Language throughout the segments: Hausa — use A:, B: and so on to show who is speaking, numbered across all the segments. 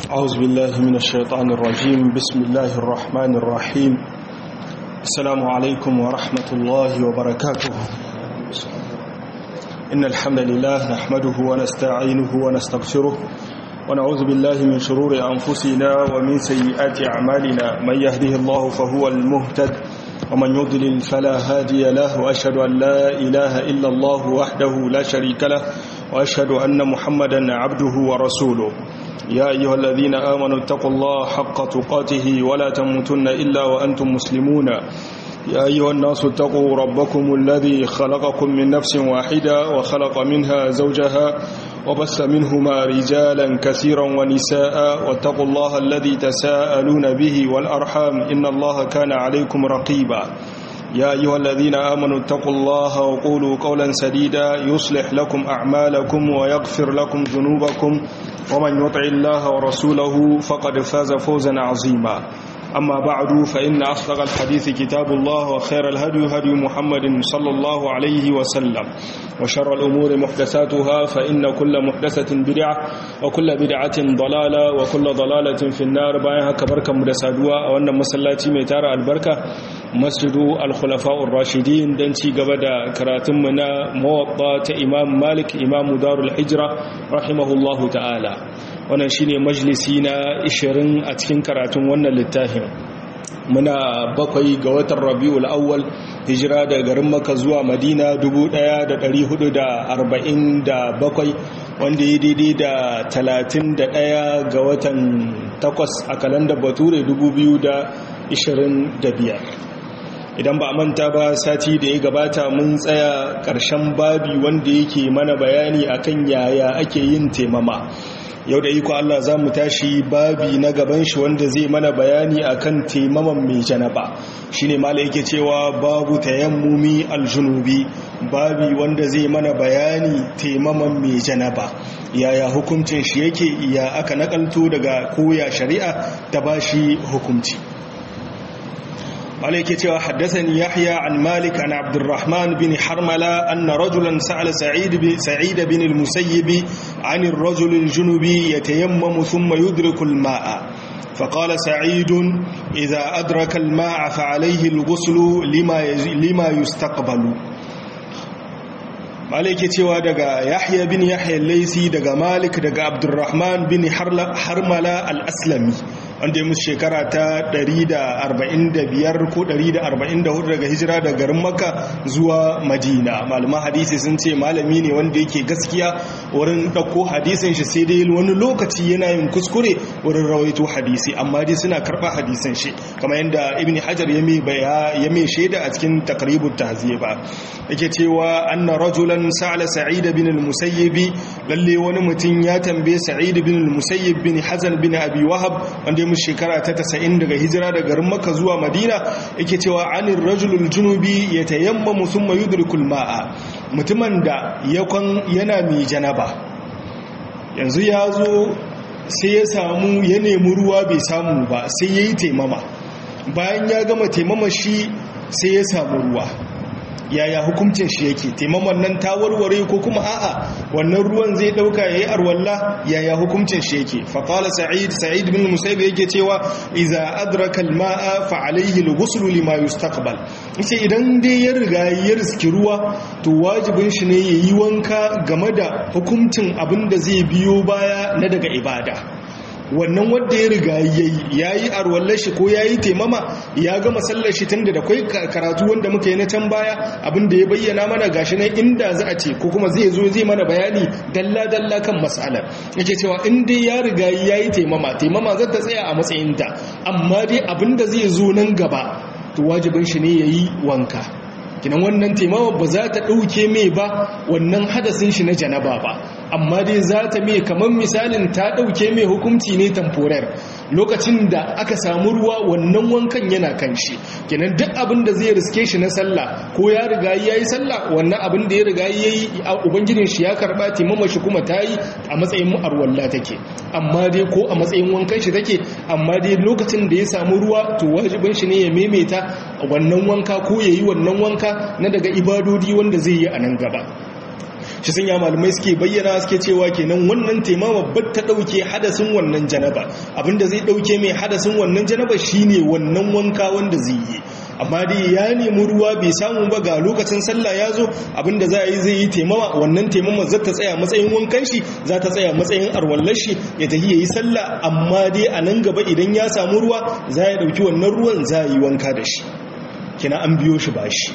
A: أعوذ بالله من الشيطان الرجيم بسم الله الرحمن الرحيم السلام عليكم ورحمة الله وبركاته إن الحمد لله نحمده ونستعينه ونستغفره ونعوذ بالله من شرور أنفسنا ومن سيئات أعمالنا من يهده الله فهو المهتد ومن يضلل فلا هادي له وأشهد أن لا إله إلا الله وحده لا شريك له وأشهد أن محمدا عبده ورسوله يا أيها الذين آمنوا اتقوا الله حق تقاته ولا تموتن إلا وأنتم مسلمون يا أيها الناس اتقوا ربكم الذي خلقكم من نفس واحدة وخلق منها زوجها وبث منهما رجالا كثيرا ونساء واتقوا الله الذي تساءلون به والأرحام إن الله كان عليكم رقيبا يا أيها الذين آمنوا اتقوا الله وقولوا قولا سديدا يصلح لكم أعمالكم ويغفر لكم ذنوبكم ومن يطع الله ورسوله فقد فاز فوزا عظيما أما بعد فإن أصدق الحديث كتاب الله وخير الهدي هدي محمد صلى الله عليه وسلم وشر الأمور محدثاتها فإن كل محدثة بدعة وكل بدعة ضلالة وكل ضلالة في النار بايها كبركة مدسادوة وأن مسلاتي ميتار البركة مسجد الخلفاء الراشدين دنتي قبدا كراتمنا موطة إمام مالك إمام دار الحجرة رحمه الله تعالى wannan shine majalisi na 20 a cikin karatun wannan littafin muna bakwai ga watan rabiul awwal hijira daga garin maka zuwa madina 1447 wanda ya daidai da 31 ga watan 8 a kalandar bature 2025 idan ba a manta ba sati da ya gabata mun tsaya ƙarshen babi wanda yake mana bayani akan yaya ake yin temama yau da iko Allah za mu tashi babi na gaban shi wanda zai mana bayani akan taimaman mai janaba shine mala yake cewa babu tayammumi aljunubi babi wanda zai mana bayani taimaman mai janaba yaya hukuncin shi yake ya aka nakalto daga koya shari'a ta bashi hukunci عليك تيوا حدثني يحيى عن مالك عن عبد الرحمن بن حرملة أن رجلا سأل سعيد بن, سعيد بن المسيب عن الرجل الجنبي يتيمم ثم يدرك الماء فقال سعيد إذا أدرك الماء فعليه الغسل لما, لما يستقبل مالك تيوا دغا يحيى بن يحيى الليثي دغا مالك دغا عبد الرحمن بن حرملة الأسلمي wanda ya musu shekara ta 145 ko 144 daga hijira da garin maka zuwa madina malaman hadisi sun ce malami ne wanda yake gaskiya wurin ɗauko hadisin shi sai dai wani lokaci yana yin kuskure wurin rawaito hadisi amma dai suna karɓa hadisin shi kamar yadda ibn hajar ya mai shaida a cikin takribut tahziba yake cewa anna rajulan sa'ala sa'id bin al-musayyib lalle wani mutum ya tambaye sa'id bin al-musayyib bin hazan bin abi wahab wanda mu shekara ta 90 daga hijira daga garin Makka zuwa Madina yake cewa anir rajulul junubi yatayammamu thumma yudrikul ma'a mutumin da yakon yana mai janaba yanzu ya zo sai ya samu ya nemi ruwa bai samu ba sai yayi taimama bayan ya gama taimama shi sai ya samu ruwa yaya hukuncin shi yake taimaman nan ta warware ko kuma a'a wannan ruwan zai dauka yayi arwalla yaya hukuncin shi yake fa qala sa'id sa'id bin musayyib yake cewa idza adraka al-ma'a fa alayhi al-ghusl lima yustaqbal yace idan dai ya riga ya riski ruwa to wajibin shi ne yayi wanka game da hukuncin abin da zai biyo baya na daga ibada wannan wanda ya riga ya yi arwallar shi ko ya yi taimama ya gama sallar shi tun da kwai karatu wanda muka yi na can baya abinda ya bayyana mana gashi nan inda za a ce ko kuma zai zo zai mana bayani dalla-dalla kan matsalar yake cewa in dai ya riga ya yi taimama taimama zai ta tsaya a matsayinta amma dai abinda zai zo nan gaba to wajibin shi ne ya yi wanka kinan wannan taimama ba za ta ɗauke mai ba wannan hadasin shi na janaba ba amma dai za ta mai kamar misalin ta ɗauke mai hukunci ne tamforar lokacin da aka samu ruwa wannan wankan yana kan shi kinan duk abin da zai riske shi na sallah ko ya riga ya yi sallah wannan abin da ya riga ya yi a ubangijin shi ya karɓa taimama shi kuma ta yi a matsayin arwalla take amma dai ko a matsayin wankan shi take amma dai lokacin da ya samu ruwa to wajibin shi ne ya maimaita wannan wanka ko ya yi wannan wanka na daga ibadodi wanda zai yi a nan gaba shi sun ya malamai suke bayyana suke cewa kenan wannan taimama ba ta ɗauke hadasin wannan janaba abinda zai ɗauke mai hadasin wannan janaba shine wannan wanka wanda zai yi amma dai ya nemi ruwa bai samu ba ga lokacin sallah ya zo abinda za a yi zai yi taimama wannan taimama za ta tsaya matsayin wankan shi za ta tsaya matsayin arwallar shi ya tafi ya yi sallah amma dai a nan gaba idan ya samu ruwa za ya ɗauki wannan ruwan za a yi wanka da shi kina an biyo shi ba shi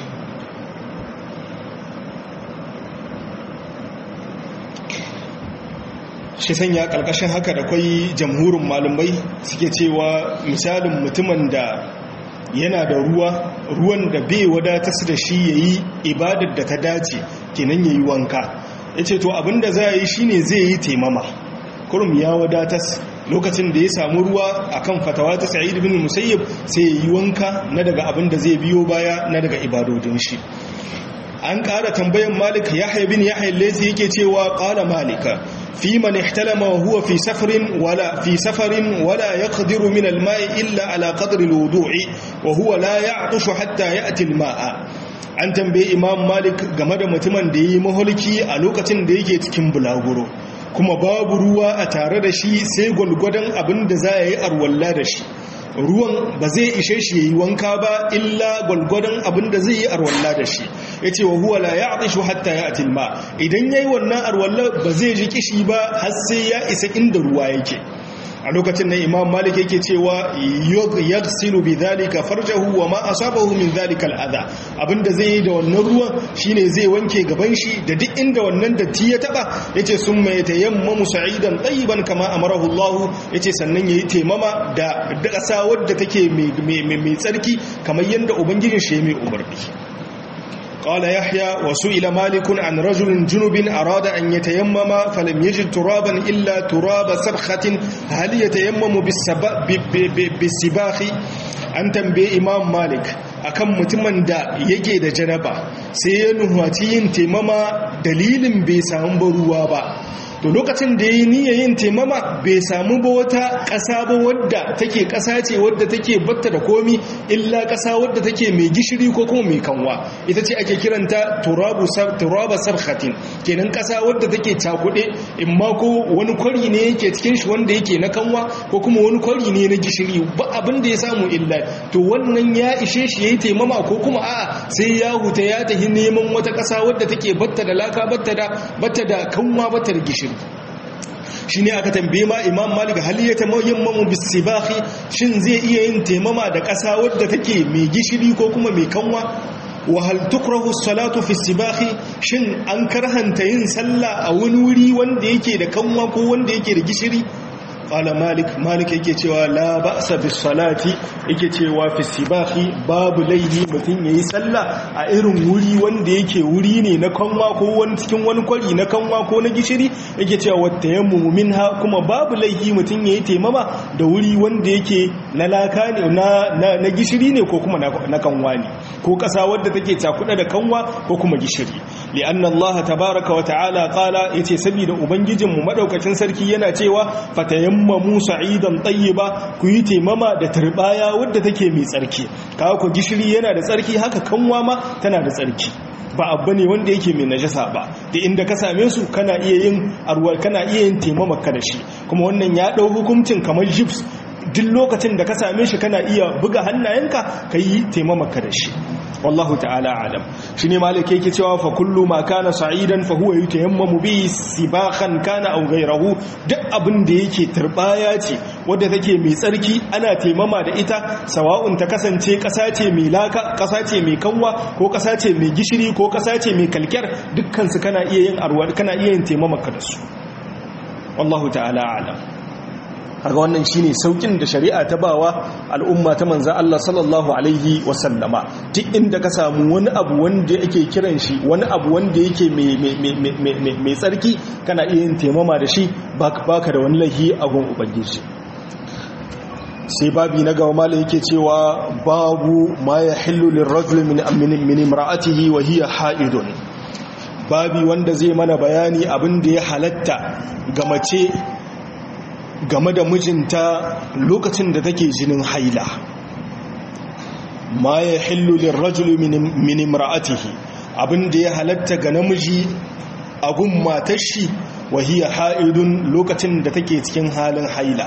A: shi sanya ƙarƙashin haka da kwai jamhurin malumai suke cewa misalin mutumin da yana da ruwa ruwan da bai wadatar da shi ya yi ibadar da ta dace kenan ya yi wanka ya ce to abinda za a yi shine zai yi taimama kurum ya wadatar lokacin da ya samu ruwa akan fatawa ta sa'id bin musayyib sai ya yi wanka na daga abin da zai biyo baya na daga ibadodin shi an ƙara tambayan malik yahya bin yahya lazi yake cewa ƙala malika في من احتلم وهو في سفر ولا في سفر ولا يقدر من الماء إلا على قدر الوضوع وهو لا يعطش حتى يأتي الماء an tambaye imam malik game da mutumin da yi maholki a lokacin da yake cikin bulaguro kuma babu ruwa a tare da shi sai gwalgwadon abin da za a yi arwalla da shi ruwan ba zai ishe shi yi wanka ba illa gwalgwadon abin da zai yi arwalla da shi ya ce wa huwa la ya atishu hatta ya atilma idan ya yi wannan arwalla ba zai ji kishi ba har sai ya isa inda ruwa yake a lokacin na imam malik yake cewa yaghsilu bi dhalika farjahu wa ma asabahu min dhalika al'adha abinda zai yi da wannan ruwan shine zai wanke gaban shi da duk inda wannan datti ya taba yace summa yatayammamu sa'idan tayyiban kama amarahu Allah yace sannan yayi taimama da ƙasa wadda take mai tsarki kamar yanda ubangijin shi mai umarni قال يحيى وسئل مالك عن رجل جنب أراد أن يتيمم فلم يجد ترابا إلا تراب سبخة هل يتيمم بالسباخ an tambaye imam malik akan mutumin da yake da janaba sai ya nuhwaci yin taimama dalilin bai samu ba ruwa ba to lokacin da ya yi niyyar yin taimama bai samu ba wata ƙasa ba wadda take ƙasa ce wadda take batta da komi illa ƙasa wadda take mai gishiri ko kuma mai kanwa ita ce ake kiranta turaba sarhatin kenan ƙasa wadda take cakuɗe in ma ko wani kwari ne yake cikin shi wanda yake na kanwa ko kuma wani kwari ne na gishiri ba abin da ya samu illa to wannan ya ishe shi ya yi taimama ko kuma a'a sai ya huta ya tafi neman wata ƙasa wadda take batta da laka batta da kanwa batta da gishiri shi ne aka tambaye ma imam malik hal ya tamayammamu bisibahi shin zai iya yin taimama da ƙasa wadda take mai gishiri ko kuma mai kanwa wa hal tukrahu salatu fi sibahi shin an karhanta yin sallah a wani wuri wanda yake da kanwa ko wanda yake da gishiri qala malik malik yake cewa la ba'sa bis salati yake cewa fi sibahi babu laihi mutum yayi sallah a irin wuri wanda yake wuri ne na kanwa ko wani cikin wani kwari na kanwa ko na gishiri yake cewa wata yammu minha kuma babu laihi mutum yayi taimama da wuri wanda yake na laka ne na na gishiri ne ko kuma na kanwa ne ko kasa wadda take cakuɗa da kanwa ko kuma gishiri li'anna Allah tabaaraka wa ta'ala qala yace saboda ubangijinmu madaukakin sarki yana cewa fatayammamu sa'idan tayyiba ku yi taimama da turbaya wadda take mai tsarki kawo ku gishiri yana da tsarki haka kanwa ma tana da tsarki ba abu ne wanda yake mai najasa ba da inda ka same su kana iya yin arwar kana iya yin taimama ka da shi kuma wannan ya dau hukuncin kamar jibs duk lokacin da ka same shi kana iya buga hannayenka ka yi taimama ka da shi wallahu ta'ala alam shine malik yake cewa fa kullu ma kana sa'idan fa huwa yutayammamu bi sibahan kana aw ghayrahu duk abin da yake turbaya ce wadda take mai tsarki ana taimama da ita sawa'un ta kasance kasa ce mai laka kasa ce mai kanwa ko kasa ce mai gishiri ko kasa ce mai kalkyar dukkan su kana iya yin arwa kana iya yin taimama ka da su wallahu ta'ala alam kaga wannan shine saukin da shari'a ta bawa al'umma ta manzo Allah sallallahu alaihi wasallama duk inda ka samu wani abu wanda yake kiran shi wani abu wanda yake mai tsarki kana iya yin taimama da shi baka da wani lahi a gun ubangiji sai babi na gaba mala yake cewa babu ma ya hillu lirrajul min min imra'atihi wa hiya ha'idun babi wanda zai mana bayani abin da ya halatta ga mace game da mijinta lokacin da take jinin haila ma ya hillu lirrajul min imra'atihi abin da ya halatta ga namiji a gun matar shi wahiya ha'idun lokacin da take cikin halin haila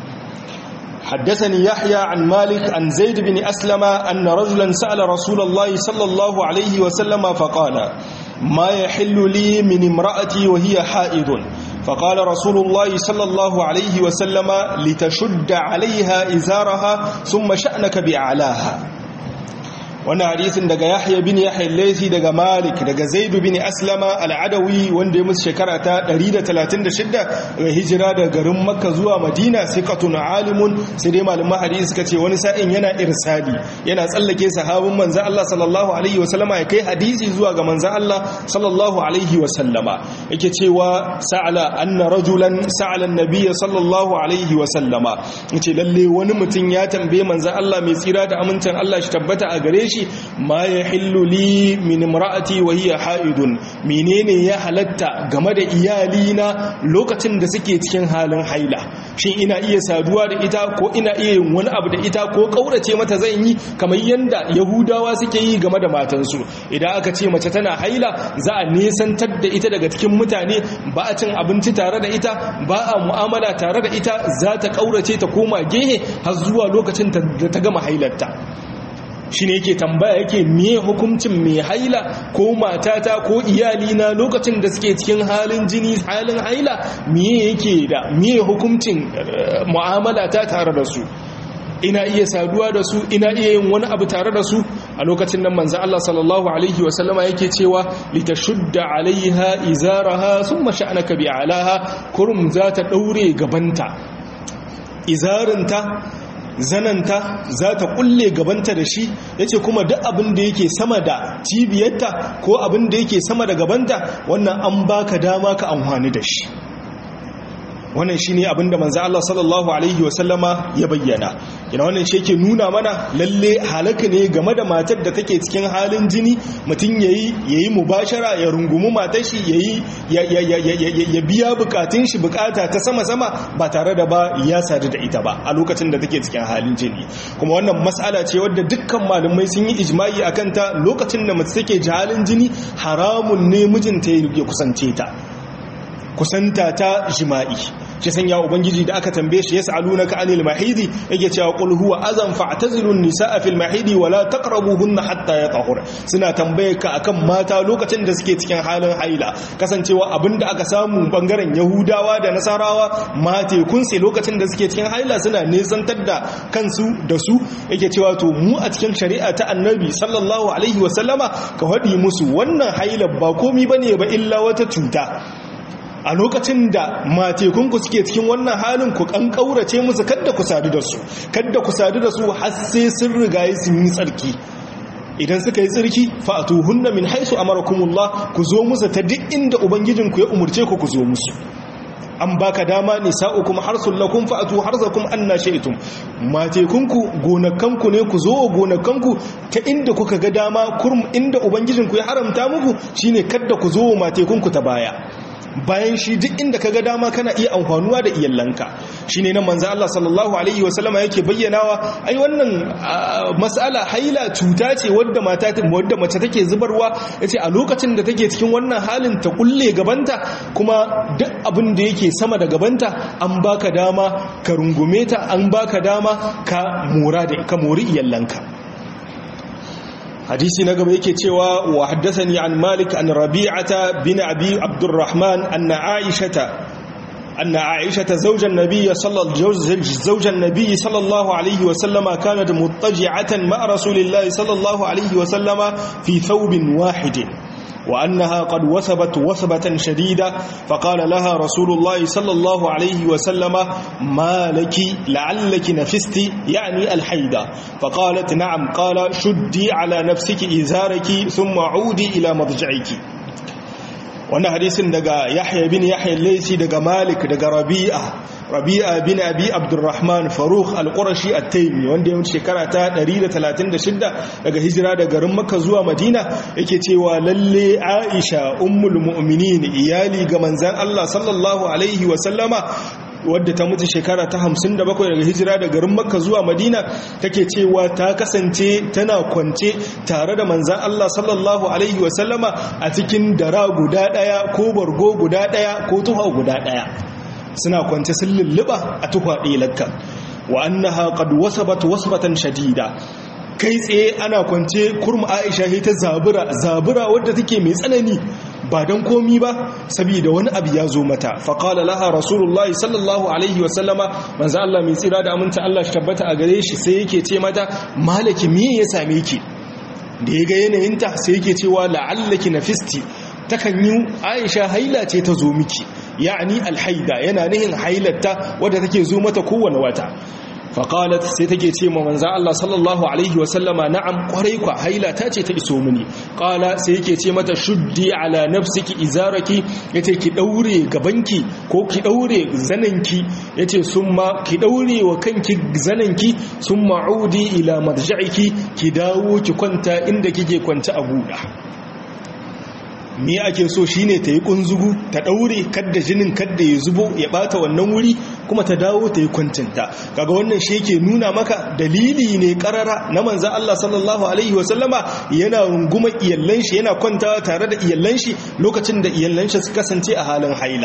A: حدثني يحيى عن مالك عن زيد بن أسلم أن رجلا سأل رسول الله صلى الله عليه وسلم فقال ما يحل لي من امرأتي وهي حائض فقال رسول الله صلى الله عليه وسلم لتشد عليها إزارها ثم شأنك بأعلاها wannan hadisin daga Yahya bin Yahya al-Laythi daga Malik daga Zaid bin Aslama al-Adawi wanda ya musu shekara ta 136 daga hijira daga garin Makka zuwa Madina siqatun alimun sai dai malaman hadisi suka ce wani sa'in yana irsali yana tsallake sahabin manzon Allah sallallahu alaihi wa sallama ya kai hadisi zuwa ga manzon Allah sallallahu alaihi wa sallama yake cewa sa'ala anna rajulan sa'ala an-nabiy sallallahu alaihi wa sallama yace lalle wani mutum ya tambaye manzon Allah mai tsira da amincin Allah shi tabbata a gare shi ma ya hillu li min imra'ati wa hiya haidun menene ya halatta game da iyalina lokacin da suke cikin halin haila shin ina iya saduwa da ita ko ina iya yin wani abu da ita ko kaurace mata zan yi kamar yanda yahudawa suke yi game da matansu idan aka ce mace tana haila za a nesantar da ita daga cikin mutane ba a cin abinci tare da ita ba a mu'amala tare da ita za ta kaurace ta koma gehe har zuwa lokacin da ta gama hailarta shi ne yake tambaya yake miye hukuncin mai haila ko matata ko iyalina lokacin da suke cikin halin jini halin haila miye yake da miye hukuncin mu'amala ta tare da su ina iya saduwa da su ina iya yin wani abu tare da su a lokacin nan manzo Allah sallallahu alaihi wasallama yake cewa litashudda alaiha izaraha thumma sha'naka bi alaha kurum za ta daure gabanta izarinta zananta za ta kulle gabanta da shi ya ce kuma duk abin da yake sama da cibiyarta ko abin da yake sama da gabanta wannan an baka dama ka amfani da shi wannan shi ne abinda manzo Allah sallallahu alaihi wasallama ya bayyana yana wannan shi yake nuna mana lalle halaka ne game da matar da take cikin halin jini mutum yayi yayi mubashara ya rungumi matar shi yayi ya biya bukatun shi bukata ta sama sama ba tare da ba ya sadu da ita ba a lokacin da take cikin halin jini kuma wannan mas'ala ce wadda dukkan malamai sun yi ijma'i akan ta lokacin da mace take halin jini haramun ne mijinta ya kusance ta kusanta ta jima'i shi sanya ubangiji da aka tambaye shi yas'alunaka anil mahidi yake cewa qul huwa azan fa'tazilun nisaa fil mahidi wala taqrabuhunna hatta yatahur suna tambaye ka akan mata lokacin da suke cikin halin haila kasancewa abinda aka samu bangaren yahudawa da nasarawa mate kun sai lokacin da suke cikin haila suna nesantar da kansu da su yake cewa to mu a cikin shari'a ta annabi sallallahu alaihi wasallama ka faɗi musu wannan haila ba komi bane ba illa wata cuta a lokacin da matekunku suke cikin wannan halin ku kan kaurace musu kadda ku sadu da su kadda ku sadu da su har sai sun rigaye sun yi tsarki idan suka yi tsarki fa'atuhunna min haisu amarakumullah ku zo musu ta duk inda ubangijinku ya umurce ku ku zo musu an baka dama nisa'ukum harsul lakum fa'atu harzakum anna shaytum matekunku gonakanku ne ku zo gonakanku ta inda kuka ga dama kurum inda ubangijinku ya haramta muku shine kadda ku zo matekunku ta baya bayan shi duk inda ka ga dama kana iya amfanuwa da iyallanka shi ne nan manzo Allah sallallahu alaihi wasallama yake bayyanawa ai wannan mas'ala haila cuta ce wadda mata wadda mace take zubarwa yace a lokacin da take cikin wannan halin ta kulle gabanta kuma duk abin da yake sama da gabanta an baka dama ka rungume ta an baka dama ka mora da ka mori iyallanka hadisi na gaba yake cewa wa haddathani an malik an rabi'ata bin abi abdurrahman anna aishata أن عائشة زوج النبي صلى زوج النبي صلى الله عليه وسلم كانت مضطجعة مع رسول الله صلى الله عليه وسلم في ثوب واحد وأنها قد وثبت وثبة شديدة فقال لها رسول الله صلى الله عليه وسلم ما لك لعلك نفست يعني الحيدة فقالت نعم قال شدي على نفسك إزارك ثم عودي إلى مضجعك wannan hadisin daga yahya bin yahya laisi daga malik daga rabi'a rabi'a bin abi abdurrahman faruk al-qurashi at-taymi wanda ya mutu shekara ta 136 daga hijira daga garin makka zuwa madina yake cewa lalle aisha ummul mu'minin iyali ga manzon Allah sallallahu alaihi wa sallama wadda ta mutu shekara ta 57 daga hijira da garin makka zuwa madina take cewa ta kasance tana kwance tare da manzan Allah sallallahu alaihi wasallama a cikin dara guda daya ko bargo guda daya ko tuha guda daya suna kwance sun lulluba a tuha ɗaya lakka wa annaha qad wasabat wasbatan shadida kai tsaye ana kwance kurma aisha ta zabura zabura wadda take mai tsanani ba don komi ba saboda wani abu ya zo mata faƙala laha rasulullahi sallallahu alaihi wasallama manzo Allah mai tsira da aminta Allah shi tabbata a gare shi sai yake ce mata malaki me ya same ki da ya ga yanayinta sai yake cewa la'allaki nafisti takan yi aisha haila ce ta zo miki ya'ani alhaida yana nihin hailarta wadda take zo mata kowane wata faƙalat sai take ce ma manza Allah sallallahu Alaihi wasallama na'am ƙwarai kwa haila ta ce ta iso mini ƙala sai yake ce mata shuddi ala nafsiki izaraki ya ce ki ɗaure gabanki ko ki ɗaure zananki ya ce sun ma ki ɗaure wa kanki zananki sun ma'udi ila marja'iki ki dawo ki kwanta inda kike kwanta a buɗa me ake so shine ta yi kunzugu ta daure kadda jinin kadda ya zubo ya bata wannan wuri kuma ta dawo ta yi kwancinta kaga wannan shi yake nuna maka dalili ne karara na manzo Allah sallallahu alaihi wasallama yana runguma iyallan shi yana kwantawa tare da iyallan shi lokacin da iyallan shi suka kasance a halin haila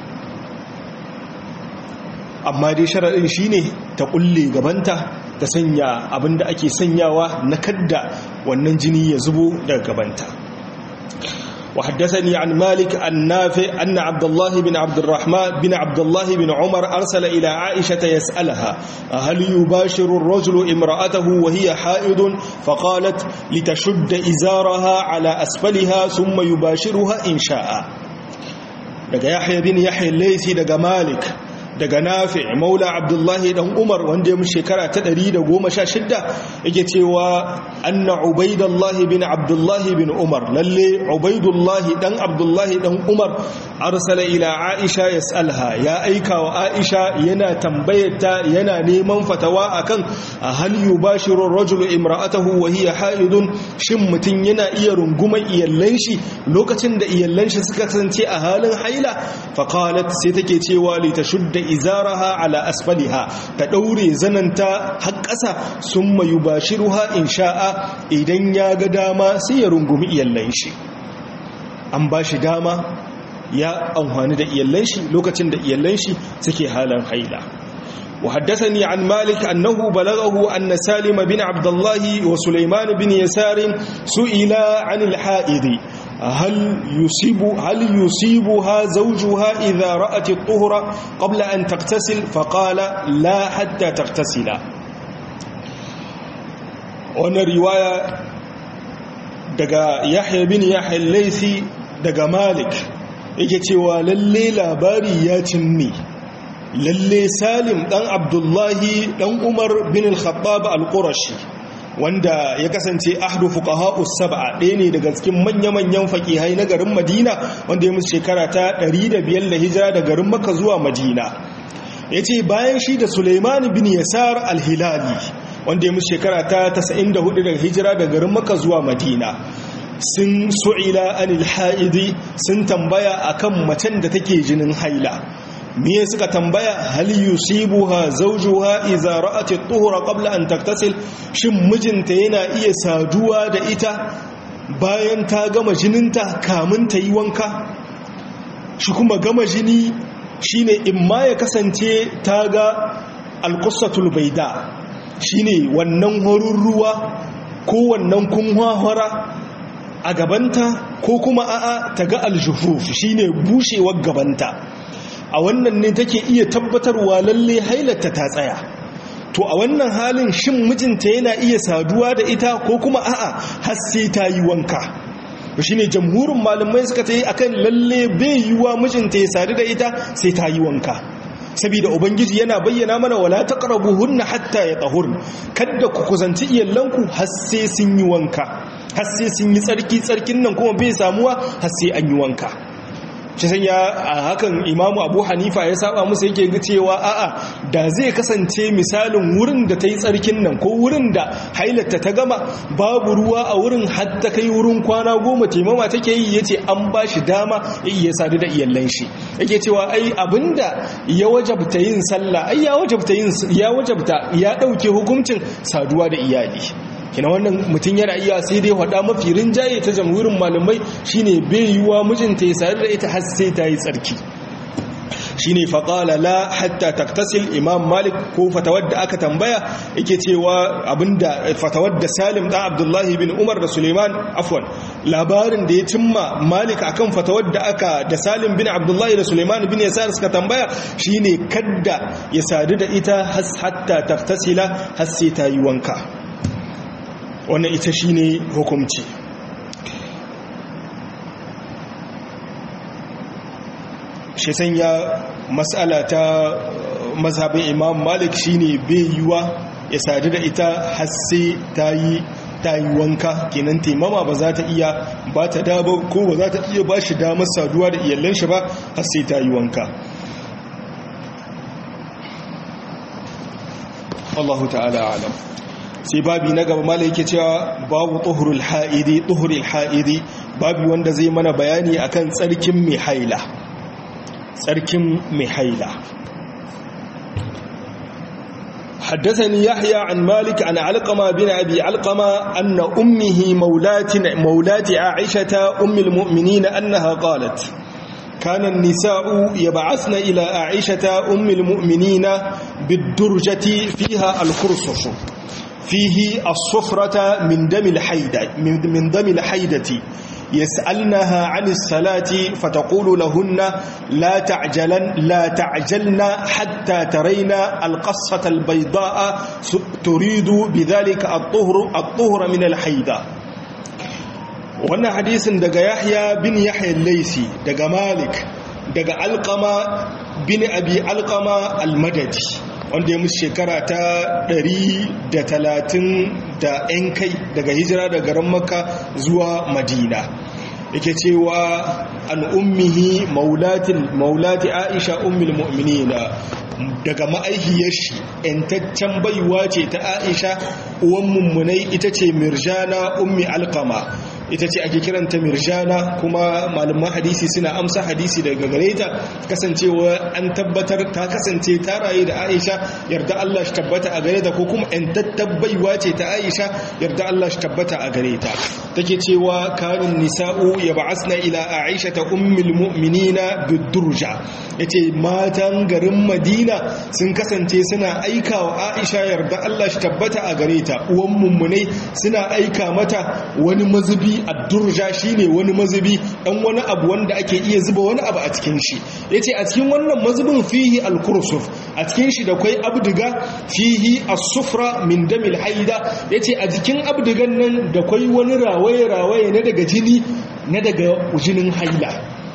A: amma dai sharadin shine ta kulle gabanta ta sanya abinda ake sanyawa na kadda wannan jini ya zubo daga gabanta وحدثني عن مالك النافع أن عبد الله بن عبد الرحمن بن عبد الله بن عمر أرسل إلى عائشة يسألها هل يباشر الرجل امرأته وهي حائض فقالت لتشد إزارها على أسفلها ثم يباشرها إن شاء لقى يحيى بن يحيى الليثي لقى مالك daga nafi maula abdullahi dan umar wanda ya mu shekara ta 116 yake cewa anna ubaidallahi bin abdullahi bin umar lalle ubaidullahi dan abdullahi dan umar arsala ila aisha yasalha ya aika wa aisha yana tambayarta yana neman fatawa akan hal yubashiru ar-rajulu imra'atahu wa hiya haidun shin mutun yana iya runguma iyallan shi lokacin da iyallan shi suka kasance a halin haila faqalat sai take cewa li tashudda izaraha ala asfaliha ta daure zananta har ƙasa summa yubashiruha in sha'a idan ya ga dama sai ya rungumi iyallan shi an ba shi dama ya amfani da iyallan shi lokacin da iyallan shi suke halin haila وحدثني عن مالك أنه بلغه أن سالم بن عبد الله وسليمان بن يسار سئلا عن الحائض هل يصيب هل يصيبها زوجها إذا رأت الطهر قبل أن تغتسل فقال لا حتى تغتسل وانا رواية دقا يحيى بن يحيى الليثي دقا مالك yake cewa lalle labari ya cinni lalle salim dan abdullahi dan umar bin al-khattab al-qurashi wanda ya kasance ahdu fuqaha'us sab'a ɗaya ne daga cikin manya-manyan faqihai na garin Madina wanda ya musu shekara ta 105 da hijira da garin Makka zuwa Madina yace bayan shi da Sulaiman bin Yasar al-Hilali wanda ya musu shekara ta 94 da hijira da garin Makka zuwa Madina sun su'ila anil haidi sun tambaya akan macen da take jinin haila miye suka tambaya hal yusibuha zawjuha idza ra'at at-tuhra qabla an taktasil shin mijinta yana iya saduwa da ita bayan ta gama jininta kamun ta yi wanka shi kuma gama jini shine imma ya kasance ta ga al-qussatul bayda shine wannan horin ruwa ko wannan kunhwahwara a gabanta ko kuma a'a ta ga aljufuf shine bushewar gabanta a wannan ne take iya tabbatarwa lalle hailata ta tsaya to a wannan halin shin mijinta yana iya saduwa da ita ko kuma a'a har sai ta yi wanka shine jamhurin malamai suka ta yi akan lalle bai yiwa mijinta ya sadu da ita sai ta yi wanka saboda ubangiji yana bayyana mana wala taqrabuhunna hatta yatahurn kada ku kusanci iyalanku har sai sun yi wanka har sai sun yi tsarki tsarkin nan kuma bai samuwa har sai an yi wanka shi sanya a hakan imamu abu hanifa ya saba musu yake ga cewa a'a da zai kasance misalin wurin da ta yi tsarkin nan ko wurin da hailata ta gama babu ruwa a wurin hatta kai wurin kwana goma taimama take yi ya ce an ba shi dama ya iya sadu da iyallan shi yake cewa ai abinda ya wajabta yin sallah ai ya wajabta yin ya wajabta ya dauke hukuncin saduwa da iyali kina wannan mutum yana iya sai dai hada mafi rinjaye ta jamhurin malamai shine bai yiwa mijinta ya sadu da ita har sai ta yi tsarki shine faqala la hatta taktasil imam malik ko fatawar da aka tambaya yake cewa abinda fatawar da salim dan abdullahi bin umar da suleiman afwan labarin da ya cimma malik akan fatawar da aka da salim bin abdullahi da suleiman bin yasar suka tambaya shine kadda ya sadu da ita hatta taktasila har sai ta yi wanka wannan ita shine hukunci shi sanya matsala ta mazhabin imam malik shine bai yiwa ya sadu da ita har sai ta yi ta yi wanka kenan taimama ba za ta iya ba ta daba ko ba za ta iya ba shi damar saduwa da iyallan shi ba har sai ta yi wanka Allahu ta'ala alam sai babi na gaba malai yake cewa babu tuhurul ha'idi tuhurul ha'idi babi wanda zai mana bayani akan tsarkin mai haila tsarkin mai haila حدثني يحيى عن مالك عن علقمة بن أبي علقمة أن أمه مولاة, مولاة عائشة أم المؤمنين أنها قالت كان النساء يبعثن إلى عائشة أم المؤمنين بالدرجة فيها الكرسف فيه الصفرة من دم الحيدة من دم الحيدة يسألنها عن الصلاة فتقول لهن لا تعجلن لا تعجلن حتى ترين القصة البيضاء تريد بذلك الطهر الطهر من الحيدة wannan hadisin daga yahya bin yahya laisi daga malik daga alkama bin abi alkama almadadi wanda ya musu shekara ta 130 da 'yan kai daga hijira da garin makka zuwa madina yake cewa an ummihi maulati aisha ummul mu'minina daga ma'aihiyar shi ‘yantaccen baiwa ce ta aisha uwan mummunai ita ce mirjana ummi alkama ita ce ake kiranta mirjana kuma malaman hadisi suna amsa hadisi daga gare ta kasancewa an tabbatar ta kasance ta raye da aisha yarda Allah shi tabbata a gare ta ko kuma ‘yantattar baiwa ce ta aisha yarda Allah shi tabbata a gare ta take cewa kanin nisa'u ya ba'asna ila aisha ta ummul mu'minina bidurja yace matan garin madina sun kasance suna aika wa aisha yarda Allah shi tabbata a gare ta uwan mummunai suna aika mata wani mazubi addurja shine wani mazubi dan wani abu wanda ake iya zuba wani abu a cikin shi yace a cikin wannan mazubin fihi alkursuf a cikin shi da kwai abdiga fihi as-sufra min damil haida yace a jikin abdigan nan da kwai wani rawaye rawaye na daga jini na daga jinin haila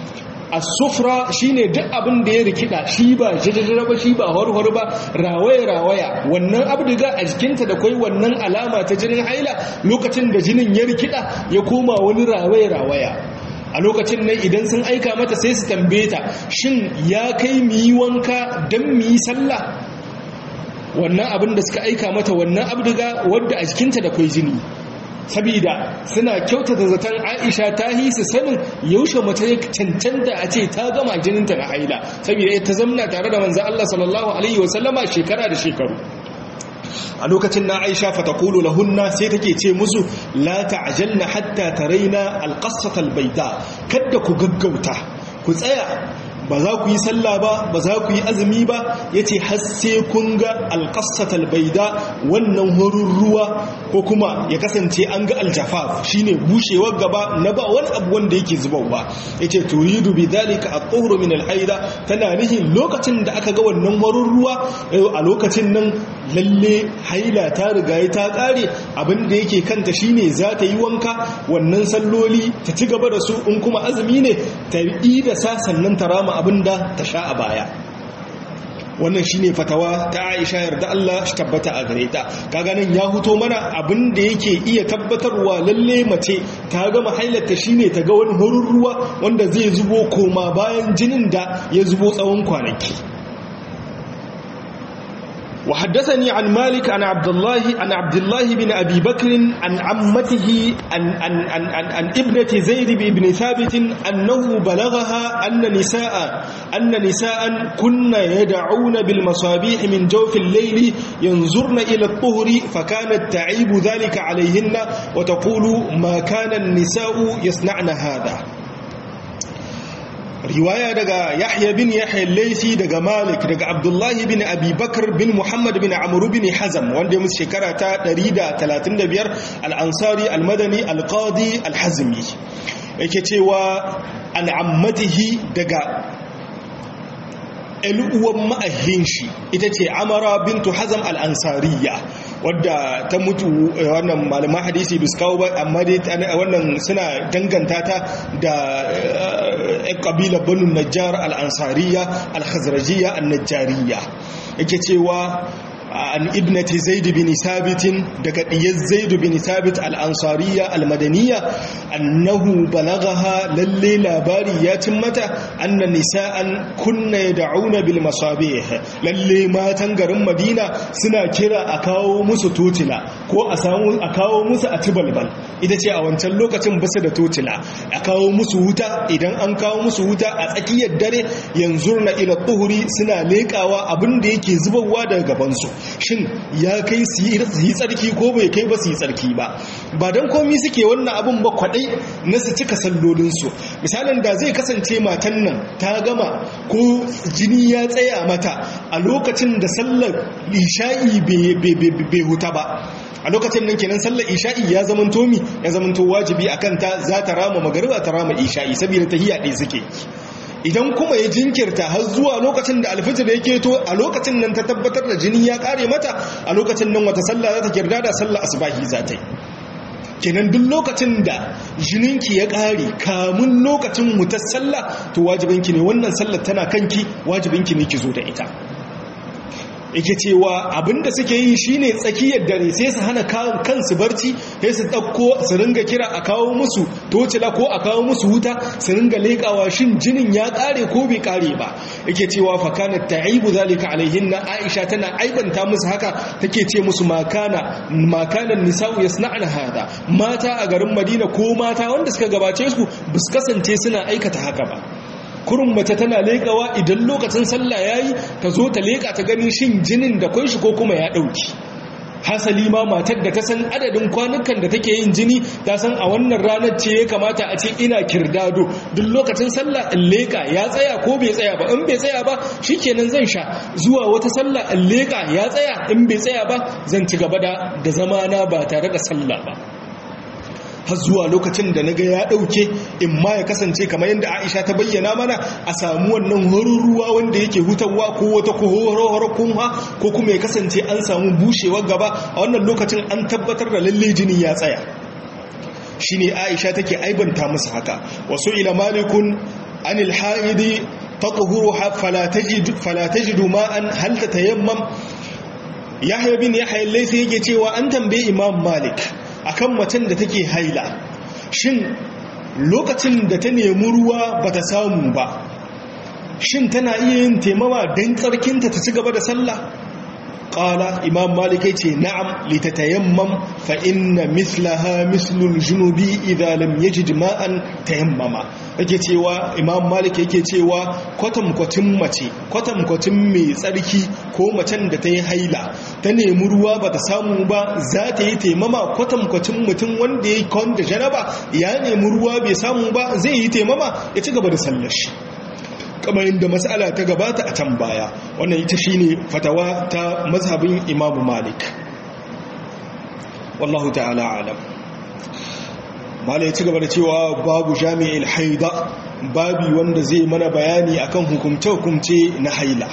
A: as-sufra shine duk abin da ya rikida shi ba jajjara ba shi ba horhor ba rawaya rawaya wannan abdiga a jikinta da kai wannan alama ta jinin haila lokacin da jinin ya rikida ya koma wani rawaya rawaya a lokacin nan idan sun aika mata sai su tambaye ta shin ya kai mu yi wanka dan mu yi sallah wannan abin da suka aika mata wannan abdiga wadda a jikinta da kai jini sabida suna kyautata zaton aisha ta yi su sanin yaushe mace ya cancanta a ce ta gama jininta na haila sabida ta zamna tare da manzan Allah sallallahu alaihi wasallama shekara da shekaru a lokacin na aisha fatakulu lahunna sai take ce musu la ta'jalna hatta taraina alqassata albayda kada ku gaggauta ku tsaya ba za ku yi sallah ba ba za ku yi azumi ba ya ce hasse kun ga alƙassatal baida wannan horin ruwa ko kuma ya kasance an ga aljafaf shine bushewar gaba na ba wani abu wanda yake zubarwa ya ce turidu bi dalika a tsohoro min alhaida tana nihin lokacin da aka ga wannan horin ruwa a lokacin nan lalle haila ta riga ta ƙare abin da yake kanta shine za ta yi wanka wannan salloli ta ci gaba da su in kuma azumi ne ta yi da sa sannan ta rama abin da ta sha a baya wannan shine fatawa ta Aisha yarda Allah shi tabbata a gare ta kaga nan ya huto mana abin da yake iya tabbatarwa lalle mace ta gama hailarta shine ta ga wani horin ruwa wanda zai zubo koma bayan jinin da ya zubo tsawon kwanaki وحدثني عن مالك عن عبد الله عن عبد الله بن ابي بكر عن عمته عن عن عن, عن, عن ابنه زيد بن ثابت انه بلغها ان نساء ان نساء كن يدعون بالمصابيح من جوف الليل ينظرن الى الطهر فكانت تعيب ذلك عليهن وتقول ما كان النساء يصنعن هذا riwaya daga yahya bin yahya laisi daga malik daga abdullahi bin abi bakar bin muhammad bin amuru bin hazam wanda ya musu shekara ta 135 al'ansari al-madani al-qadi al-hazmi yake cewa al'ammatihi daga uwan ma'ahin shi ita ce amara bintu hazam al'ansariya wadda ta mutu wannan malaman hadisi bis kawo ba amma dai wannan suna danganta ta da yan ƙabilar banu najjar al'ansariya al-khazrajiya al-najjariya yake cewa an ibnati zaid bin sabit daga diyar zaid bin sabit al-ansariya al-madaniyya annahu balaghaha lalle labari ya cin mata anna nisa'an kunna yad'una bil masabih lalle matan garin madina suna kira a kawo musu totila ko a samu a kawo musu a tibalbal ita ce a wancan lokacin basu da totila a kawo musu wuta idan an kawo musu wuta a tsakiyar dare yanzu na ila tuhuri suna lekawa abin da yake zubarwa daga gabansu shin ya kai su yi tsarki ko bai kai ba su yi tsarki ba ba don komi suke wannan abin ba kwadai na su cika sallolinsu misalin da zai kasance matan nan ta gama ko jini ya tsaya mata a lokacin da sallar isha'i bai huta ba a lokacin nan kenan sallar isha'i ya zaman tomi ya zaman to wajibi a kanta za ta rama magariba ta rama isha'i saboda tahiyya ɗaya suke idan kuma ya jinkirta har zuwa lokacin da alfijir ya keto a lokacin nan ta tabbatar da jini ya kare mata a lokacin nan wata sallah za ta kirda da sallah asubahi za ta yi kenan duk lokacin da jininki ya kare kamun lokacin mutar sallah to wajibinki ne wannan sallar tana kanki wajibinki ne ki zo da ita yake cewa abinda suke yi shine tsakiyar dare sai su hana kansu barci sai su ɗauko su ringa kira a kawo musu tocila ko a kawo musu wuta su ringa leƙawa shin jinin ya ƙare ko bai ƙare ba yake cewa fakana ta'ibu zalika alaihinna aisha tana aibanta musu haka take ce musu makana makanan nisa'u yasna'na hada mata a garin madina ko mata wanda suka gabace su bus kasance suna aikata haka ba kurun mace tana leƙawa idan lokacin sallah yayi ta zo ta leƙa ta gani shin jinin da kun shi ko kuma ya ɗauki hasali ma matar da ta san adadin kwanukan da take yin jini ta san a wannan ranar ce ya kamata a ce ina kirdado duk lokacin sallah in leƙa ya tsaya ko bai tsaya ba in bai tsaya ba shikenan zan sha zuwa wata sallah in leƙa ya tsaya in bai tsaya ba zan ci gaba da da zamana ba tare da sallah ba har zuwa lokacin da naga ya dauke in ma ya kasance kamar yadda Aisha ta bayyana mana a samu wannan horin ruwa wanda yake hutawa ko wata kohoro kunha ko kuma ya kasance an samu bushewar gaba a wannan lokacin an tabbatar da lalle jini ya tsaya shine Aisha take aibanta musu haka wasu ila malikun anil haidi tatuhuruha fala tajid fala tajidu ma'an hal tatayammam Yahya bin Yahya laysa yake cewa an tambaye Imam Malik akan macen da take haila shin lokacin da ta nemi ruwa bata samu ba shin tana iya yin taimama don tsarkinta ta ci gaba da sallah qala imam malik yace na'am litatayammam fa inna mislaha mislul junubi idha lam yajid ma'an tayammama yake cewa imam malik yake cewa kwatam kwatin mace kwatam kwatin mai tsarki ko macen da ta yi haila ta nemi ruwa ba ta samu ba za ta yi taimama kwatam kwatin mutum wanda ya yi kwan da janaba ya nemi ruwa bai samu ba zai yi taimama ya ci gaba da sallar shi kamar yadda matsala ta gabata a can baya wannan ita shine fatawa ta mazhabin imamu malik wallahu ta'ala alam mala ya ci gaba da cewa babu jami'il haida babi wanda zai mana bayani akan hukumce-hukumce na haila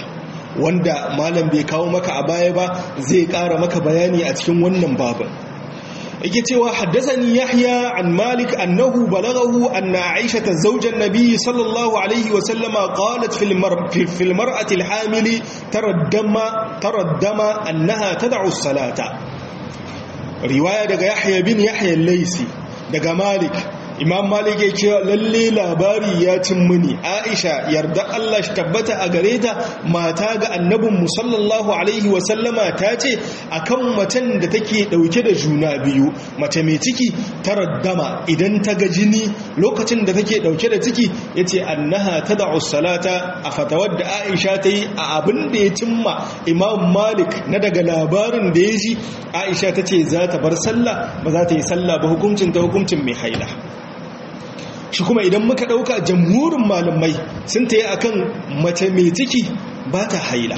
A: wanda malam bai kawo maka a baya ba zai kara maka bayani a cikin wannan babin yake cewa haddathani yahya an malik annahu balaghahu anna aisha zawjan nabiy sallallahu alaihi wa sallama qalat fil mar fil mar'ati al hamili taraddama taraddama annaha tad'u as-salata riwaya daga yahya bin yahya al-laysi daga malik imam malik ya ce lalle labari ya cin muni aisha yarda Allah shi tabbata a gare ta mata ga annabin mu sallallahu alaihi wa sallama ta ce akan macen da take dauke da juna biyu mace mai ciki ta raddama idan ta ga jini lokacin da take dauke da ciki yace annaha tad'u salata a fatawar da aisha ta yi a abin da ya cimma imam malik na daga labarin da ya ji aisha ta ce za ta bar sallah ba za ta yi sallah ba hukuncin ta hukuncin mai haila shi kuma idan muka ɗauka jamhurin malamai sun ta yi a kan mace mai ciki ba ta haila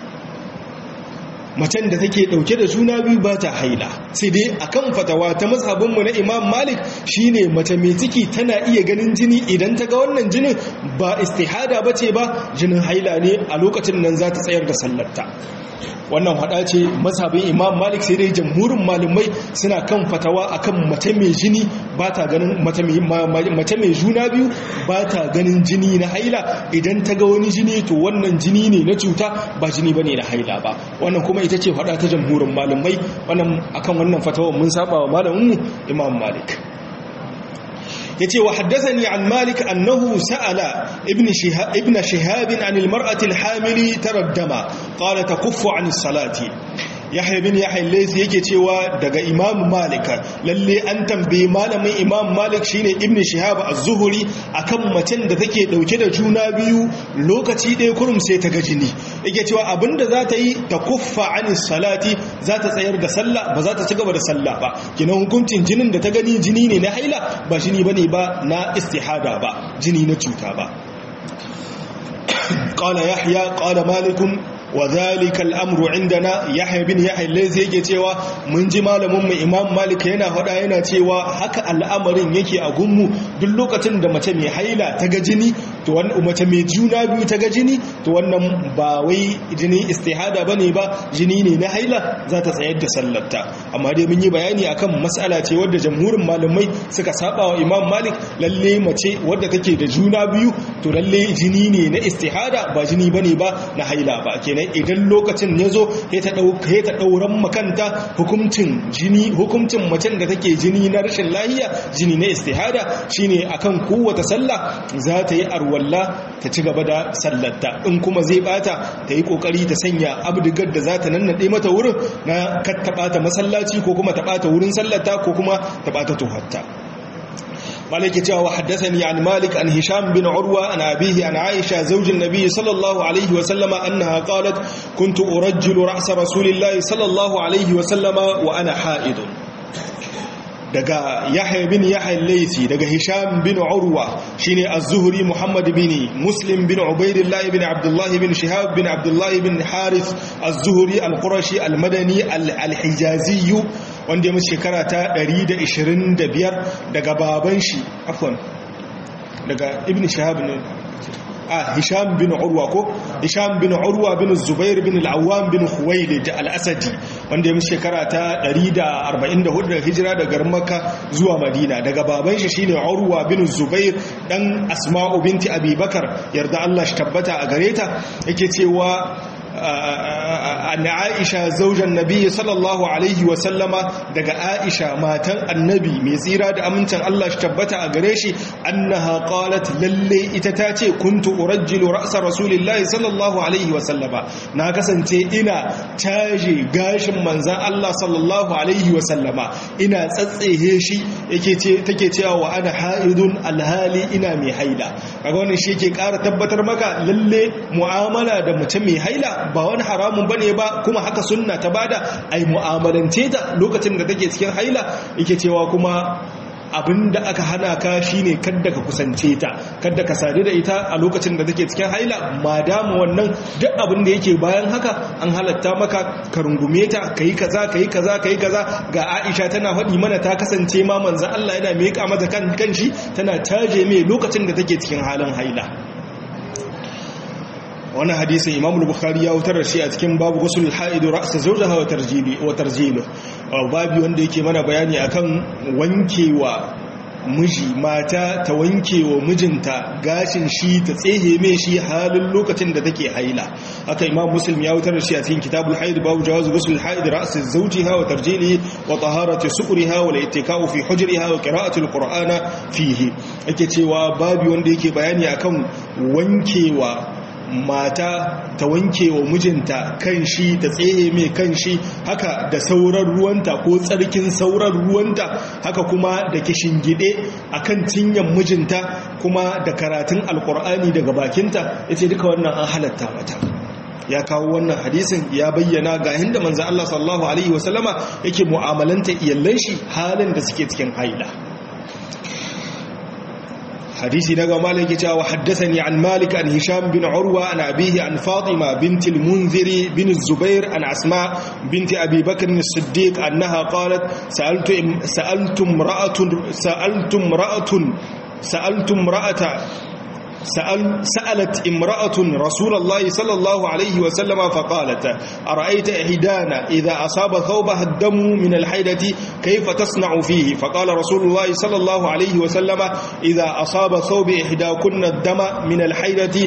A: macen da take ɗauke da juna biyu ba ta haila sai dai a kan fatawa ta mazhabinmu na imam malik shine mace mai ciki tana iya ganin jini idan ta ga wannan jinin ba istihada ba ce ba jinin haila ne a lokacin nan za ta tsayar da sallarta wannan hada ce mazhabin imam malik sai dai jamhurin malamai suna kan fatawa akan mace mai jini ba ta ganin mace mai juna biyu ba ta ganin jini na haila idan ta ga wani jini to wannan jini ne na cuta ba jini ba ne na haila ba wannan kuma ita ce hada ta jamhurin malamai wannan akan wannan fatawa mun saba wa malaminmu imam malik yace wa haddathani an malik annahu sa'ala ibn shihab ibn shihab an almar'ati alhamili taraddama qala takuffu an as-salati yahya bin yahya laysi yake cewa daga imam malik lalle an tambaye malamin imam malik shine ibn shihab az-zuhri akan macen da take dauke da juna biyu lokaci ɗaya kurum sai ta ga jini yake cewa abinda za ta yi ta kuffa anis salati za ta tsayar da sallah ba za ta ci gaba da sallah ba kinan hukuncin jinin da ta gani jini ne na haila ba jini bane ba na istihada ba jini na cuta ba قال يحيى قال مالك وذلك الامر عندنا يحيى بن يحيى lazi yake cewa mun ji malamin mu imam malik yana faɗa yana cewa haka al'amarin yake a gunmu duk lokacin da mace mai haila ta ga jini to wannan mace mai juna biyu ta ga jini to wannan ba wai jini istihada bane ba jini ne na haila za ta tsayar da sallarta amma dai mun yi bayani akan mas'ala ce wadda jamhurin malamai suka saba wa imam malik lalle mace wadda take da juna biyu to lalle jini ne na istihada ba jini bane ba na haila ba kenan idan lokacin ya zo ya ta ɗauran makanta hukuncin jini hukuncin macen da take jini na rashin lahiya jini na istihada shine akan kowace sallah za ta yi arwalla ta ci gaba da sallarta in kuma zai bata ta yi kokari ta sanya abdigar da za ta nannade mata wurin na kar ta bata masallaci ko kuma ta bata wurin sallarta ko kuma ta bata tuhatta مالك جاء وحدثني عن مالك عن هشام بن عروة عن أبيه عن عائشة زوج النبي صلى الله عليه وسلم أنها قالت كنت أرجل رأس رسول الله صلى الله عليه وسلم وأنا حائض daga yahya bin yahya laisi daga hisham bin urwa shine az-zuhri muhammad bin muslim bin ubaidillah bin abdullah bin shihab bin abdullah bin harith az-zuhri al-qurashi al-madani al-hijazi wanda ya shekara ta 125 daga baban shi afwan daga ibn shihab ne a hisham bin urwa ko hisham bin urwa bin zubair bin al-awwam bin khuwailid al-asadi wanda ya shekara ta 144 da hijira daga makka zuwa madina daga baban shi shine urwa bin zubair dan asma'u binti abubakar yarda Allah shi tabbata a gareta yake cewa an aisha zaujan nabi sallallahu alaihi wasallama daga aisha matan annabi mai tsira da amincin Allah shi tabbata a gare shi annaha qalat lalle ita ta ce kuntu urajjilu ra'sa rasulillahi sallallahu alaihi wasallama na kasance ina taje gashin manzan Allah sallallahu alaihi wasallama ina tsatsehe shi yake ce take cewa wa ana haidun alhali ina mai haila kaga wannan shi yake ƙara tabbatar maka lalle mu'amala da mutum mai haila ba wani haramun bane ba kuma haka sunna ta bada ai mu'amalance ta lokacin da take cikin haila yake cewa kuma abinda aka hana ka shine kadda ka kusance ta kadda ka sadu da ita a lokacin da take cikin haila madama wannan duk abin da yake bayan haka an halatta maka ka rungume ta kai kaza kai kaza kai kaza ga Aisha tana faɗi mana ta kasance ma manzon Allah yana miƙa mata kan kanshi tana taje mai lokacin da take cikin halin haila wannan hadisin imam bukhari ya wutar da shi a cikin babu gusul ha'idu ra'sa zawjaha wa tarjibi wa tarjilu babi wanda yake mana bayani akan wankewa miji mata ta wanke wa mijinta gashin shi ta tsehe mai shi halin lokacin da take haila haka imam muslim ya wutar da shi a cikin kitabul haid babu jawazu ghusl haid ra's zawjiha wa tarjilihi wa taharati suqriha wa al-ittika'u fi hujriha wa qira'ati al-qur'ana fihi yake cewa babu wanda yake bayani akan wankewa mata ta wanke wa mijinta kan shi ta tsehe mai kan shi haka da sauran ruwanta ko tsarkin sauran ruwanta haka kuma da gide a kan cinyan mijinta kuma da karatun alkur'ani daga bakinta ya ce duka wannan an halatta mata ya kawo wannan hadisin ya bayyana ga hinda manzan Allah sallallahu Alaihi wasallama yake mu'amalanta iyallan shi halin da suke cikin haila حديثي نقا مالك جاء وحدثني عن مالك عن هشام بن عروة عن أبيه عن فاطمة بنت المنذر بن الزبير عن أسماء بنت أبي بكر الصديق أنها قالت سألت سألت امرأة سألت امرأة سألت امرأة سأل سألت امرأة رسول الله صلى الله عليه وسلم فقالت أرأيت إحدانا إذا أصاب ثوبها الدم من الحيدة كيف تصنع فيه فقال رسول الله صلى الله عليه وسلم إذا أصاب ثوب إحداكن الدم من الحيدة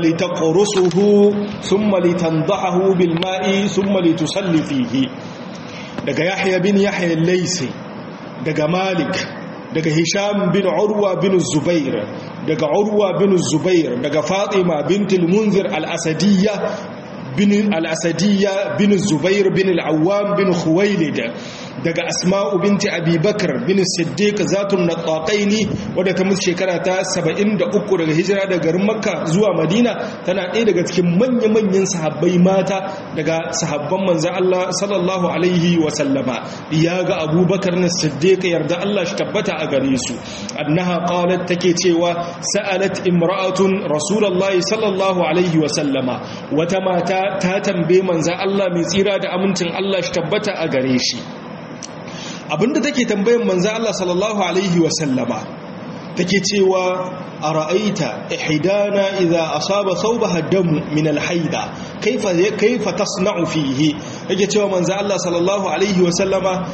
A: فلتقرصه ثم لتنضحه بالماء ثم لتصلي فيه دقى يحيى بن يحيى الليسي دقى مالك daga hisham bin urwa bin zubair daga urwa bin zubair daga fatima bintul munzir al-asadiyya bin al-asadiyya bin zubair bin al-awwam bin khuwailid daga asma'u binti abi bakr bin siddiq zatun nataqaini wadda ta musu shekara ta 73 daga hijira daga garin makka zuwa madina tana ɗaya daga cikin manya-manyan sahabbai mata daga sahabban manzan Allah sallallahu alaihi wa sallama ya ga abubakar na siddiq yarda Allah shi tabbata a gare su annaha qalat take cewa sa'alat imra'atun rasulullahi sallallahu alaihi wa sallama wata mata ta tambaye manzan Allah mai tsira da amincin Allah shi tabbata a gare shi abinda take tambayan manzo Allah sallallahu alaihi wa sallama take cewa ara'aita ihdana idza asaba thawbaha damu min alhaida kaifa kaifa tasna'u fihi yake cewa manzo Allah sallallahu alaihi wa sallama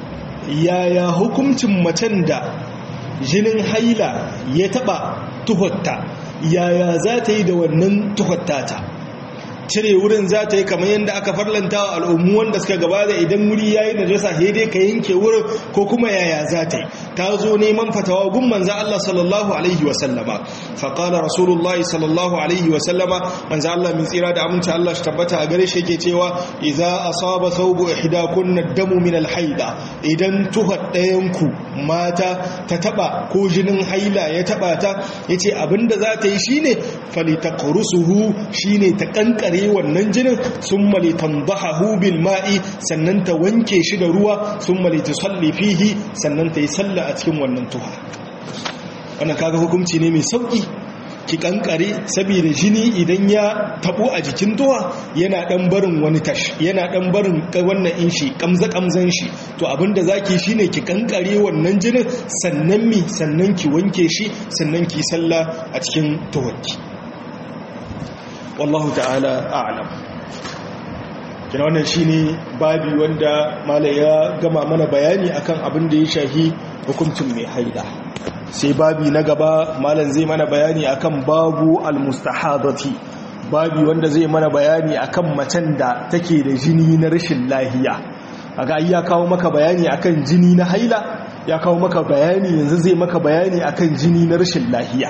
A: yaya hukuncin macen da jinin haila ya taba tuhotta yaya za ta yi da wannan tuhottata cire wurin za ta yi kamar yadda aka farlanta wa al'ummu wanda suka gabata idan wuri ya yi najasa dai ka yanke wurin ko kuma yaya za ta yi ta zo neman fatawa gun manza Allah sallallahu alaihi wasallama faƙala rasulullah sallallahu alaihi wasallama manza Allah min tsira da aminci Allah shi tabbata a gare shi yake cewa idza asaba thawbu ihdakunna damu min alhaida idan tuhar ɗayanku mata ta taba ko jinin haila ya taba ta yace abinda za ta yi shine falitaqrusuhu shine ta kankare wannan jinin sun mali tambahahu bil ma'i sannan ta wanke shi da ruwa sun mali ta salli fihi sannan ta yi salla a cikin wannan tuha wannan kaga hukunci ne mai sauki ki kankare saboda jini idan ya tabo a jikin tuwa yana dan barin wani tash yana dan barin wannan in shi kamza kamzan shi to abinda zaki shine ki kankare wannan jinin sannan mi sannan ki wanke shi sannan ki salla a cikin tuwarki wallahu ta'ala a'lam kina wannan shine babi wanda malai ya gama mana bayani akan abin da ya shahi hukuncin mai haida sai babi na gaba malam zai mana bayani akan babu almustahadati babi wanda zai mana bayani akan macen da take da jini na rashin lahiya aga ya kawo maka bayani akan jini na haila ya kawo maka bayani yanzu zai maka bayani akan jini na rashin lahiya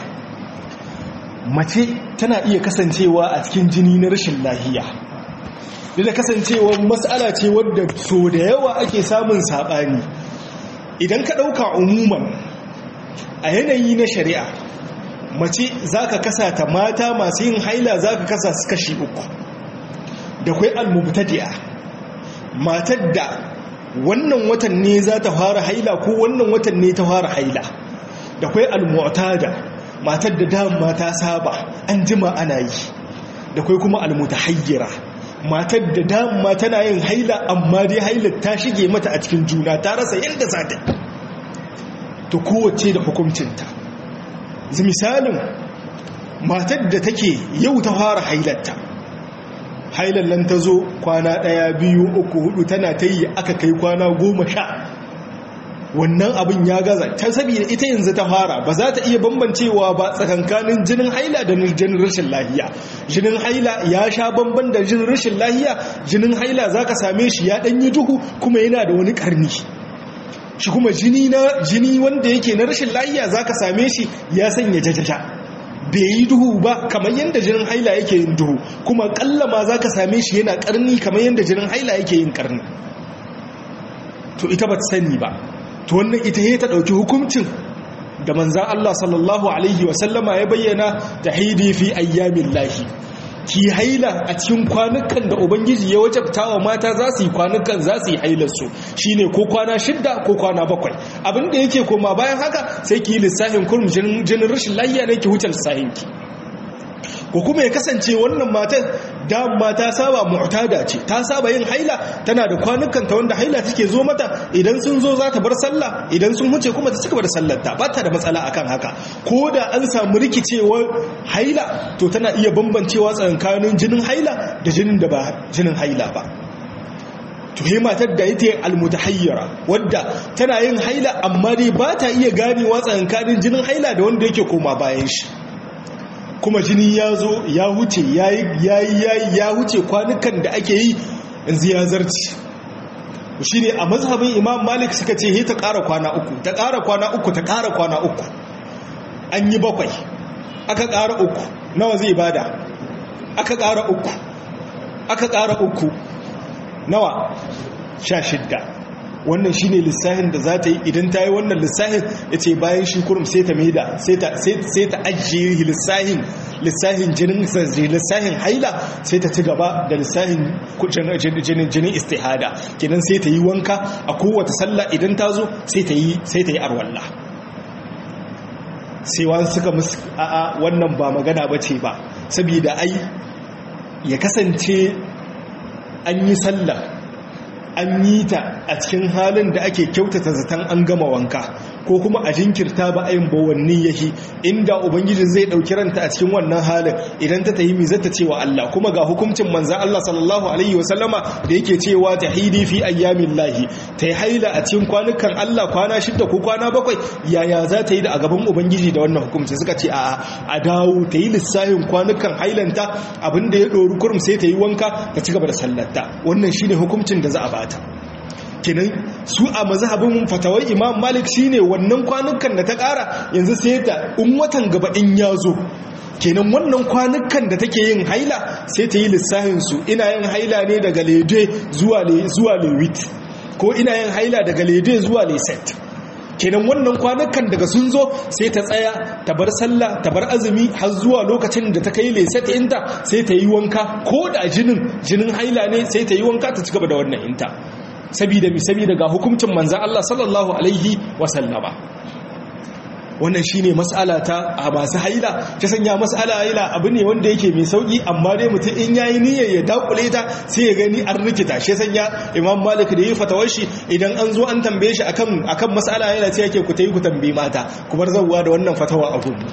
A: mace tana iya kasancewa a cikin jini na rashin lahiya da kasancewa matsala ce wadda so da yawa ake samun saɓani idan ka ɗauka umuman a yanayi na shari'a mace za ka kasa ta mata masu yin haila za ka kasa su kashi uku da kwai almubtadi'a matar da wannan watan ne za ta fara haila ko wannan watan ne ta fara haila da kwai almu'tada matar da dama ta saba an jima ana yi da kwai kuma almutahayyira matar da dama tana yin haila amma dai hailar ta shige mata a cikin juna ta rasa yadda za ta to kowace da hukuncinta misalin matar da take yau ta fara hailarta hailan nan ta zo kwana ɗaya biyu uku hudu tana ta yi aka kai kwana goma sha wannan abin ya gaza ta saboda ita yanzu ta fara ba za ta iya bambancewa ba tsakankanin jinin haila da jinin rashin lahiya jinin haila ya sha bamban da jinin rashin lahiya jinin haila za ka same shi ya ɗanyi duhu kuma yana da wani ƙarni shi kuma jini na jini wanda yake na rashin lahiya za ka same shi ya sanya jajaja bai yi duhu ba kamar yadda jinin haila yake yin duhu kuma ƙalla ma za ka same shi yana ƙarni kamar yadda jinin haila yake yin ƙarni to ita ba ta sani ba to wannan ita ya ta ɗauki hukuncin da manzan Allah sallallahu Alaihi wasallama ya bayyana da haidi fi ayyamin lahi ki haila a cikin kwanukan da ubangiji ya wajabta wa mata za su yi kwanukan za su yi hailarsu shi ne ko kwana shidda ko kwana bakwai abinda yake koma bayan haka sai ki yi lissafin kurum jinin rashin lahiya ne ki wuce lissafinki ko kuma ya kasance wannan matar dama ta saba mu'tada ce ta saba yin haila tana da kwanukan ta wanda haila take zo mata idan sun zo za ta bar sallah idan sun huce kuma ta cika da sallar ta ba ta da matsala akan haka ko da an samu rikicewar haila to tana iya bambancewa tsakanin jinin haila da jinin da ba jinin haila ba to he matar da ita almutahayyara wadda tana yin haila amma dai ba ta iya ganewa tsakanin jinin haila da wanda yake koma bayan shi kuma jini ya zo ya wuce ya yi ya wuce kwanukan da ake yi yanzu ya zarci shi ne a mazhabin imam malik suka ce ta ƙara kwana uku ta ƙara kwana uku ta ƙara kwana uku an yi bakwai aka ƙara uku nawa zai bada aka ƙara uku aka ƙara uku nawa sha shidda wannan shine lissahin da za ta yi idan ta yi wannan lissahin ya ce bayan shi kurum sai ta maida sai ta ajiye lissahin lissahin jinin lissahin haila sai ta ci gaba da lissahin jinin jinin istihada kenan sai ta yi wanka a kowace sallah idan ta zo sai ta yi sai ta yi arwalla sai wani suka musu a'a wannan ba magana ba ce ba saboda ai ya kasance an yi sallah an yi ta a cikin halin da ake kyautata zaton an gama wanka ko kuma a jinkirta ba ayin bawanni yahi inda ubangijin zai dauki ranta a cikin wannan halin idan ta tayi mi zata cewa Allah kuma ga hukuncin manzon Allah sallallahu alaihi wasallama da yake cewa tahidi fi ayyamin lahi tayi haila a cikin kwanukan Allah kwana shida ko kwana bakwai yaya za ta yi da a gaban ubangiji da wannan hukunci suka ce a a dawo ta yi lissafin kwanukan hailanta abinda ya dori kurum sai ta yi wanka ta ci gaba da sallarta wannan shine hukuncin da za a bata kenan su a mazhabin fatawar imam malik shine wannan kwanukan da ta kara yanzu sai ta in watan gaba in ya zo kenan wannan kwanukan da take yin haila sai ta yi lissafin su ina yin haila ne daga lede zuwa le zuwa lewit ko ina yin haila daga lede zuwa leset kenan wannan kwanukan daga sun zo sai ta tsaya ta bar sallah ta bar azumi har zuwa lokacin da ta kai leset inta sai ta yi wanka ko da jinin jinin haila ne sai ta yi wanka ta cigaba da wannan inta sabida mi sabida ga hukuncin manzan Allah sallallahu alaihi wasallama wannan shine mas'ala ta a masu haila ta sanya mas'ala haila abu ne wanda yake mai sauki amma dai mutum in yayi niyyar ya dakule ta sai ya gani an rikita shi sanya Imam Malik da yi fatawar shi idan an zo an tambaye shi akan akan mas'ala haila sai yake ku tayi ku tambaye mata ku bar zawwa da wannan fatawa a gudu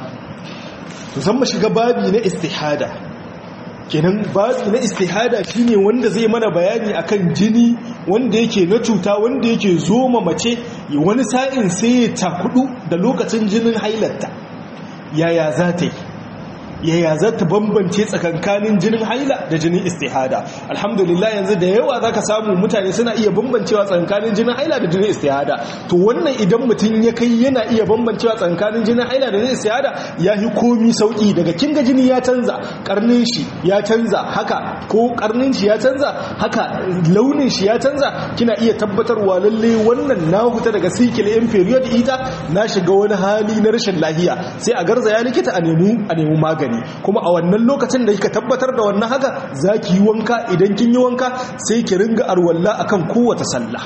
A: to san mu shiga babi na istihada kenan babi na istihada shine wanda zai mana bayani akan jini wanda yake na cuta wanda yake zoma mace wani sa'in sai ya takudu da lokacin jinin hailarta yaya za ta yi yaya za ta bambance tsakankanin jinin haila da jinin istihada alhamdulillah yanzu da yawa za ka samu mutane suna iya bambancewa tsakankanin jinin haila da jinin istihada to wannan idan mutum ya kai yana iya bambancewa tsakankanin jinin haila da jinin istihada ya yi komi sauki daga kinga jini ya canza karnin shi ya canza haka ko karnin shi ya canza haka launin shi ya canza kina iya tabbatarwa lalle wannan na huta daga cycle in period ita na shiga wani hali na rashin lahiya sai a garzaya likita a nemi a nemi magani kuma a wannan lokacin da kika tabbatar da wannan haka za ki yi wanka idan kin yi wanka sai ki ringa arwalla akan kowace sallah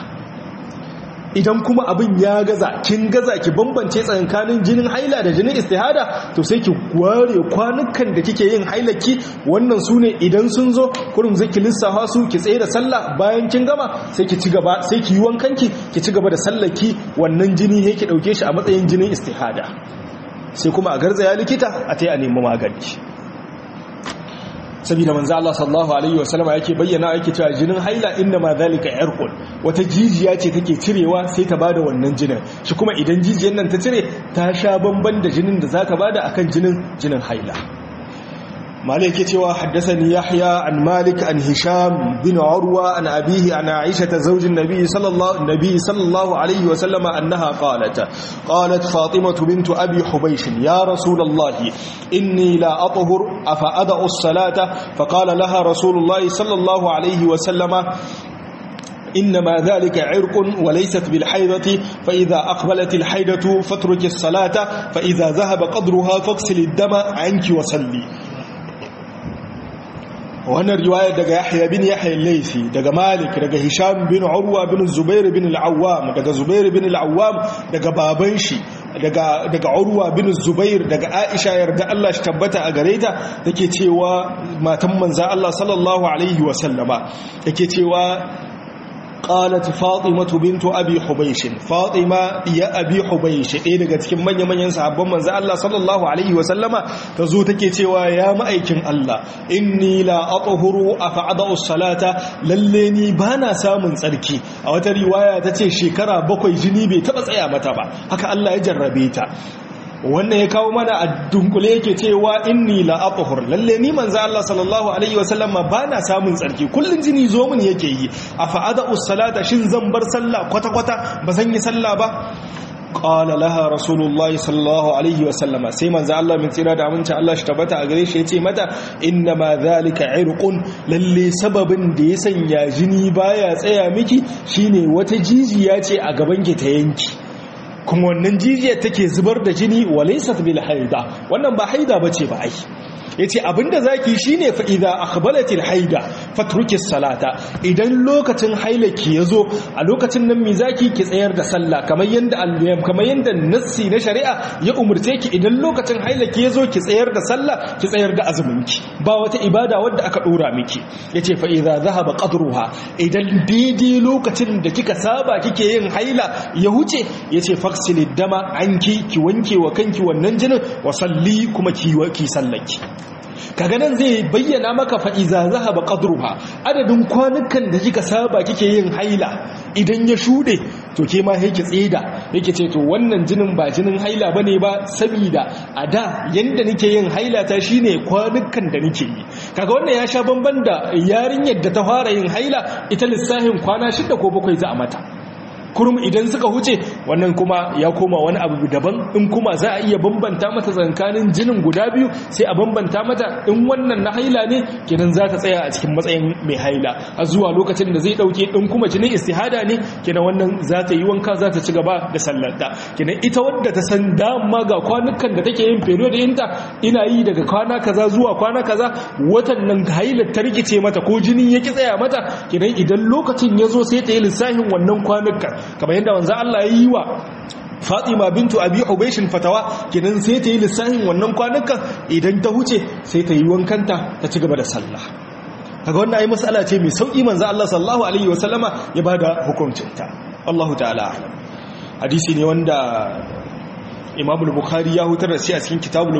A: idan kuma abin ya gaza kin gaza ki bambance tsakanin jinin haila da jinin istihada to sai ki ware kwanukan da kike yin hailaki wannan su ne idan sun zo kurum zai ki lissafa su ki tsaye da sallah bayan kin gama sai ki ci gaba sai ki yi wankanki ki ci gaba da sallaki wannan jini ne ki dauke shi a matsayin jinin istihada sai kuma a garzaya likita a ta yi a nemi magani saboda manzo Allah sallallahu alaihi wasallama yake bayyana yake cewa jinin haila inna ma zalika irqun wata jijiya ce take cirewa sai ta bada wannan jinin shi kuma idan jijiyar nan ta cire ta sha bamban da jinin da zaka bada akan jinin jinin haila مالك يتوى حدثني يحيى عن مالك عن هشام بن عروة عن أبيه عن عائشة زوج النبي صلى الله, النبي صلى الله عليه وسلم أنها قالت قالت فاطمة بنت أبي حبيش يا رسول الله إني لا أطهر أفأدأ الصلاة فقال لها رسول الله صلى الله عليه وسلم إنما ذلك عرق وليست بالحيضة فإذا أقبلت الحيضة فاترك الصلاة فإذا ذهب قدرها فاغسل الدم عنك وصلي wannan riwayar daga Yahya bin Yahya al-Laythi daga Malik daga Hisham bin Urwa bin Zubair bin al-Awwam daga Zubair bin al-Awwam daga baban shi daga daga Urwa bin Zubair daga Aisha yarda Allah shi tabbata a gare ta take cewa matan manzo Allah sallallahu alaihi wa sallama take cewa قالت فاطمة بنت أبي حبيش فاطمة يا أبي حبيش إيه daga cikin manyan manyan sahabban manzo Allah sallallahu alaihi wa sallama tazo take cewa ya ma'aikin Allah inni la athuru afa'ada as-salata lalle ni bana samun tsarki a wata riwaya tace shekara bakwai jini bai taba tsaya mata ba haka Allah ya jarrabe ta wannan ya kawo mana a dunkule yake cewa inni la athhur lalle ni manzo Allah sallallahu alaihi wasallam ba na samun tsarki kullun jini zo mun yake yi afa ada us-salata shin zan bar sallah kwata kwata ba zan yi sallah ba qala laha rasulullahi sallallahu alaihi wasallam sai manzo Allah min tsira da aminci Allah shi tabbata a gare shi yace mata inna ma zalika irqun lalle sababin da ya sanya jini baya tsaya miki shine wata jijiya ce a gaban ki ta yanki kuma wannan jijiyar take zubar da jini walaysat bil haida wannan ba haida bace ba ai yace abinda zaki shine fa idza akhbalatil haida fatruki salata idan lokacin hailaki yazo a lokacin nan mi zaki ki tsayar da sallah kamar yanda al-yam kamar yanda nassi na shari'a ya umurce ki idan lokacin hailaki yazo ki tsayar da sallah ki tsayar da azumin ki ba wata ibada wadda aka dora miki yace fa idza zahaba qadruha idan daidai lokacin da kika saba kike yin haila ya huce yace faksilid dama anki ki wanke wa kanki wannan jinin wa salli kuma ki ki sallaki kaga nan zai bayyana maka fa'iza zahaba qadruha adadin kwanukan da kika saba kike yin haila idan ya shude to ke ma yake tseda yake ce to wannan jinin ba jinin haila bane ba saboda a da yanda nake yin haila ta shine kwanukan da nake yi kaga wannan ya sha bamban da yarinyar da ta fara yin haila ita lissahin kwana shida ko bakwai za a mata kurum idan suka huce wannan kuma ya koma wani abu daban in kuma za a iya bambanta mata tsakanin jinin guda biyu sai a bambanta mata in wannan na haila ne kenan za ta tsaya a cikin matsayin mai haila a zuwa lokacin da zai dauke in kuma jinin istihada ne kenan wannan za ta yi wanka za ta ci gaba da sallarta kenan ita wadda ta san dama ga kwanukan da take yin period ɗinta ina yi daga kwana kaza zuwa kwana kaza watan nan hailar ta rikice mata ko jinin ya ki tsaya mata kenan idan lokacin ya zo sai ta yi lissafin wannan kwanukan kamar yadda wanzan Allah ya yi wa Fatima bintu Abi Hubayshin fatawa kenan sai ta yi lissafin wannan kwanukan idan ta huce sai ta yi wankanta ta ci gaba da sallah kaga wannan ai mas'ala ce mai sauki manzo Allah sallallahu alaihi wasallama ya bada hukuncinta Allahu ta'ala a'lam hadisi ne wanda Imam al-Bukhari ya hutar da shi a cikin kitabul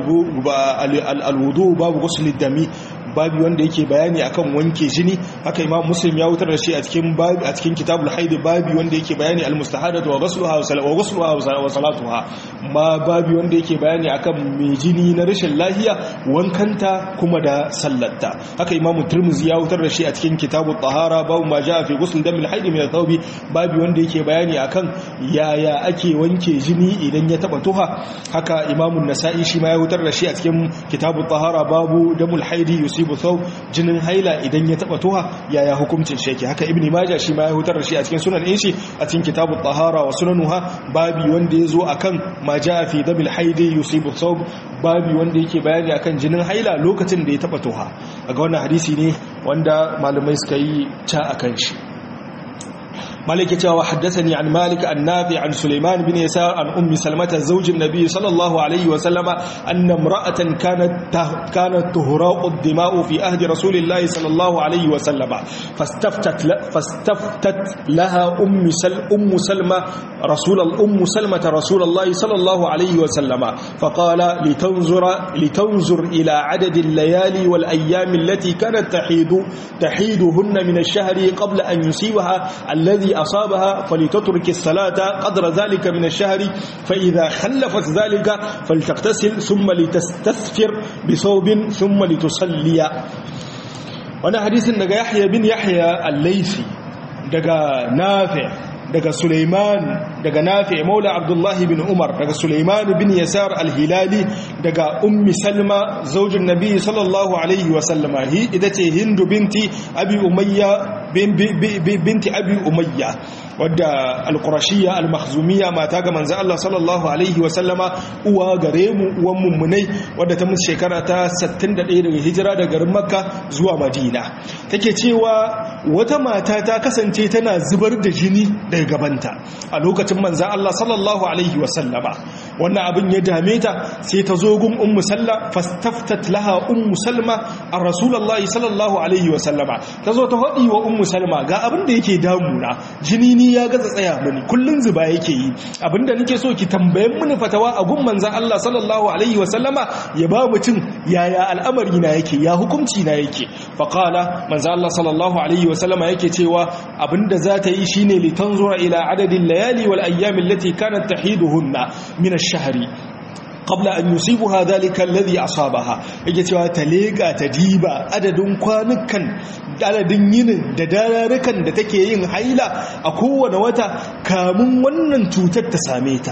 A: al-wudu babu ghusl dami babi wanda yake bayani akan wanke jini haka imam muslim ya wutar da shi a cikin babi a cikin kitabul haid babi wanda yake bayani al mustahadatu wa ghusluha wa ghusluha wa salatuha ma babi wanda yake bayani akan mai jini na rashin lafiya wankanta kuma da sallarta haka imam tirmidhi ya wutar da shi a cikin kitabut tahara babu ma jaa fi ghusl damil haid min al-thawbi babi wanda yake bayani akan yaya ake wanke jini idan ya taba tuha haka imam an-nasa'i shi ma ya wutar da shi a cikin kitabut tahara babu damul haidi yusibu thawb jinin haila idan ya taba tuha yaya hukuncin shi yake haka ibni majah shi ma ya hutar da shi a cikin sunan shi a cikin kitabut tahara wa sunanuha babi wanda yazo akan ma jaa fi damil haidi yusibu thawb babi wanda yake bayani akan jinin haila lokacin da ya taba tuha daga wannan hadisi ne wanda malamai suka yi ca akan shi مالك جاء وحدثني عن مالك عن نافع عن سليمان بن يسار عن أم سلمة زوج النبي صلى الله عليه وسلم أن امرأة كانت كانت تهراء الدماء في أهد رسول الله صلى الله عليه وسلم فاستفتت فاستفتت لها أم سل أم سلمة رسول الأم سلمة رسول الله صلى الله عليه وسلم فقال لتنظر لتنظر إلى عدد الليالي والأيام التي كانت تحيد تحيدهن من الشهر قبل أن يصيبها الذي أصابها فلتترك الصلاة قدر ذلك من الشهر فإذا خلفت ذلك فلتغتسل ثم لتستثفر بثوب ثم لتصلي وانا حديث daga Yahya bin Yahya al-Laythi daga Nafi' daga Sulaiman daga Nafi' Maula Abdullah bin Umar daga Sulaiman bin Yasar al-Hilali daga Ummi Salma zaujin Nabi sallallahu alaihi wa sallama hi ita ce Hindu binti Abi Umayya binti Abi Umayya wadda al-Qurashiyya al-Makhzumiyya mata ga manzo Allah sallallahu alaihi wa sallama uwa gare mu uwan mummunai wadda ta musu shekara ta 61 daga hijira daga garin Makka zuwa Madina take cewa wata mata ta kasance tana zubar da jini daga gabanta a lokacin manzan Allah sallallahu Alaihi wasallama wannan abin ya dame ta sai ta zo gun ummu salla fastaftat laha ummu salma a rasulallah sallallahu Alaihi wasallama ta zo ta haɗi wa ummu salma ga abin da yake damuna jini ni ya gaza tsaya mini kullun zuba yake yi abin da nake so ki tambayen mini fatawa a gun manzan Allah sallallahu Alaihi wasallama ya ba mutum yaya al'amari na yake ya hukunci na yake faƙala manzan Allah sallallahu Alaihi wasallama yake cewa abin da za ta yi shine litanzura إلى عدد الليالي والأيام التي كانت تحيدهن من الشهر قبل أن يصيبها ذلك الذي أصابها yake cewa ta leƙa ta diba adadin kwanukan adadin yinin da dararukan da take yin haila a kowane wata kamun wannan cutar ta same ta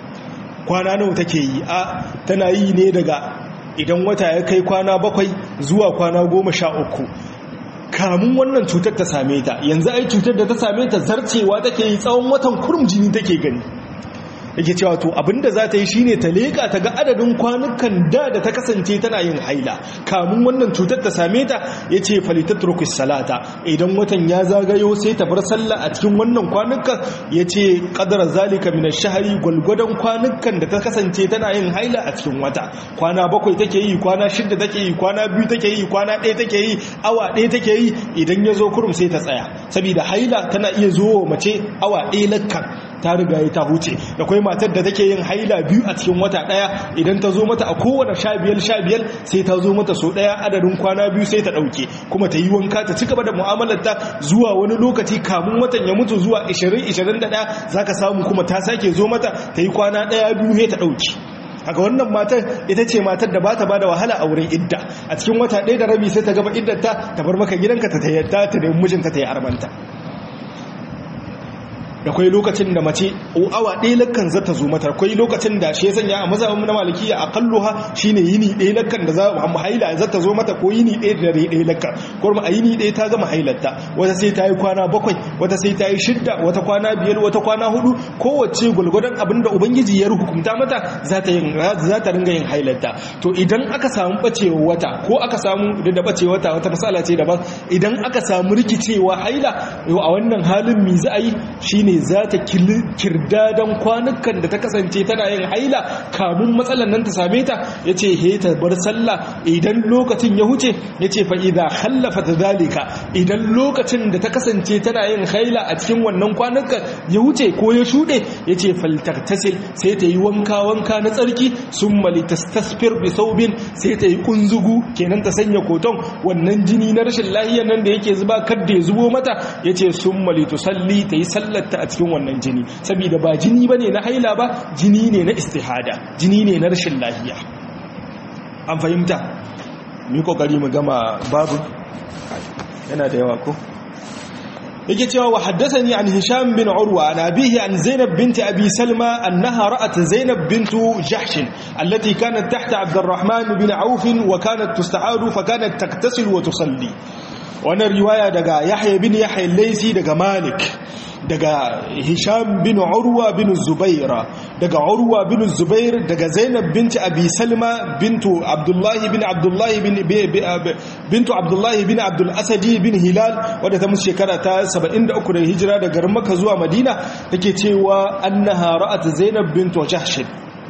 A: kwana nawa take yi a tana yi ne daga idan wata ya kai kwana bakwai zuwa kwana goma sha uku kamun wannan cutar ta same ta yanzu ai cutar da ta same ta zarcewa take yi tsawon watan kurum jini take gani yake cewa to abinda za ta yi shine ta leka ta ga adadin kwanukan da da ta kasance tana yin haila kamun wannan cutar ta same ta yace falitatrukus salata idan watan ya zagayo sai ta bar sallah a cikin wannan kwanukan yace qadara zalika min ash-shahri gulgudan kwanukan da ta kasance tana yin haila a cikin wata kwana bakwai take yi kwana shida take yi kwana biyu take yi kwana ɗaya take yi awa ɗaya take yi idan ya zo kurum sai ta tsaya saboda haila tana iya zo mace awa ɗaya lakkan ta riga ya ta huce da kwai matar da take yin haila biyu a cikin wata daya idan ta zo mata a kowane sha biyar sha biyar sai ta zo mata so daya adadin kwana biyu sai ta dauke kuma ta yi wanka ta ci gaba da mu'amalar ta zuwa wani lokaci kamun watan ya mutu zuwa 20-21 zaka samu kuma ta sake zo mata ta yi kwana daya biyu sai ta dauke haka wannan matar ita ce matar da ba ta ba da wahala a wurin idda a cikin wata ɗaya da rabi sai ta gaba iddata ta bar maka gidanka ta tayyata ta nemi mijinta ta yi armanta da kwai lokacin da mace awa ɗaya lakkan za ta zo mata kwai lokacin da shi ya sanya a mazhabin na malikiya a kalluha shine yini ɗaya lakkan da za mu haila za ta zo mata ko yini ɗaya da dare ɗaya lakkan ko a yini ɗaya ta gama hailarta wata sai ta yi kwana bakwai wata sai ta yi shidda wata kwana biyar wata kwana hudu kowace gulgudan abin da ubangiji ya hukunta mata za ta yin za ta ringa yin hailarta to idan aka samu bacewa wata ko aka samu da bacewa wata wata masala ce daban idan aka samu rikicewa haila a wannan halin mi za a yi shine ne za ta kirdadan kwanukan da ta kasance tana yin haila kamun matsalan nan ta same ta ya ce he ta bar sallah idan lokacin ya huce ya ce fa'iza hallafa ta zalika idan lokacin da ta kasance tana yin haila a cikin wannan kwanukan ya huce ko ya shuɗe ya ce faltartasil sai ta yi wanka-wanka na tsarki sun malitastasfir bi saubin sai ta yi kunzugu kenan ta sanya koton wannan jini na rashin lahiyar nan da yake zuba kadda ya zubo mata ya ce sun malitusalli ta yi sallarta a cikin wannan jini saboda ba jini bane na haila ba jini ne na istihada jini ne na rashin lafiya an fahimta mu kokari mu gama babu yana da yawa ko yake cewa wa haddathani an hisham bin urwa an abihi an zainab bint abi salma annaha ra'at zainab bint jahsh allati kanat tahta abdurrahman bin auf wa kanat tusta'adu fa kanat taktasil wa tusalli wannan riwaya daga yahya bin yahya laysi daga malik daga hisham bin urwa bin zubaira daga urwa bin zubair daga zainab binti abi salma bintu abdullahi bin abdullahi bin bintu abdullahi bin abdul asadi bin hilal wadda ta musu shekara ta 73 da hijira daga garin makka zuwa madina take cewa annaha ra'at zainab bintu jahsh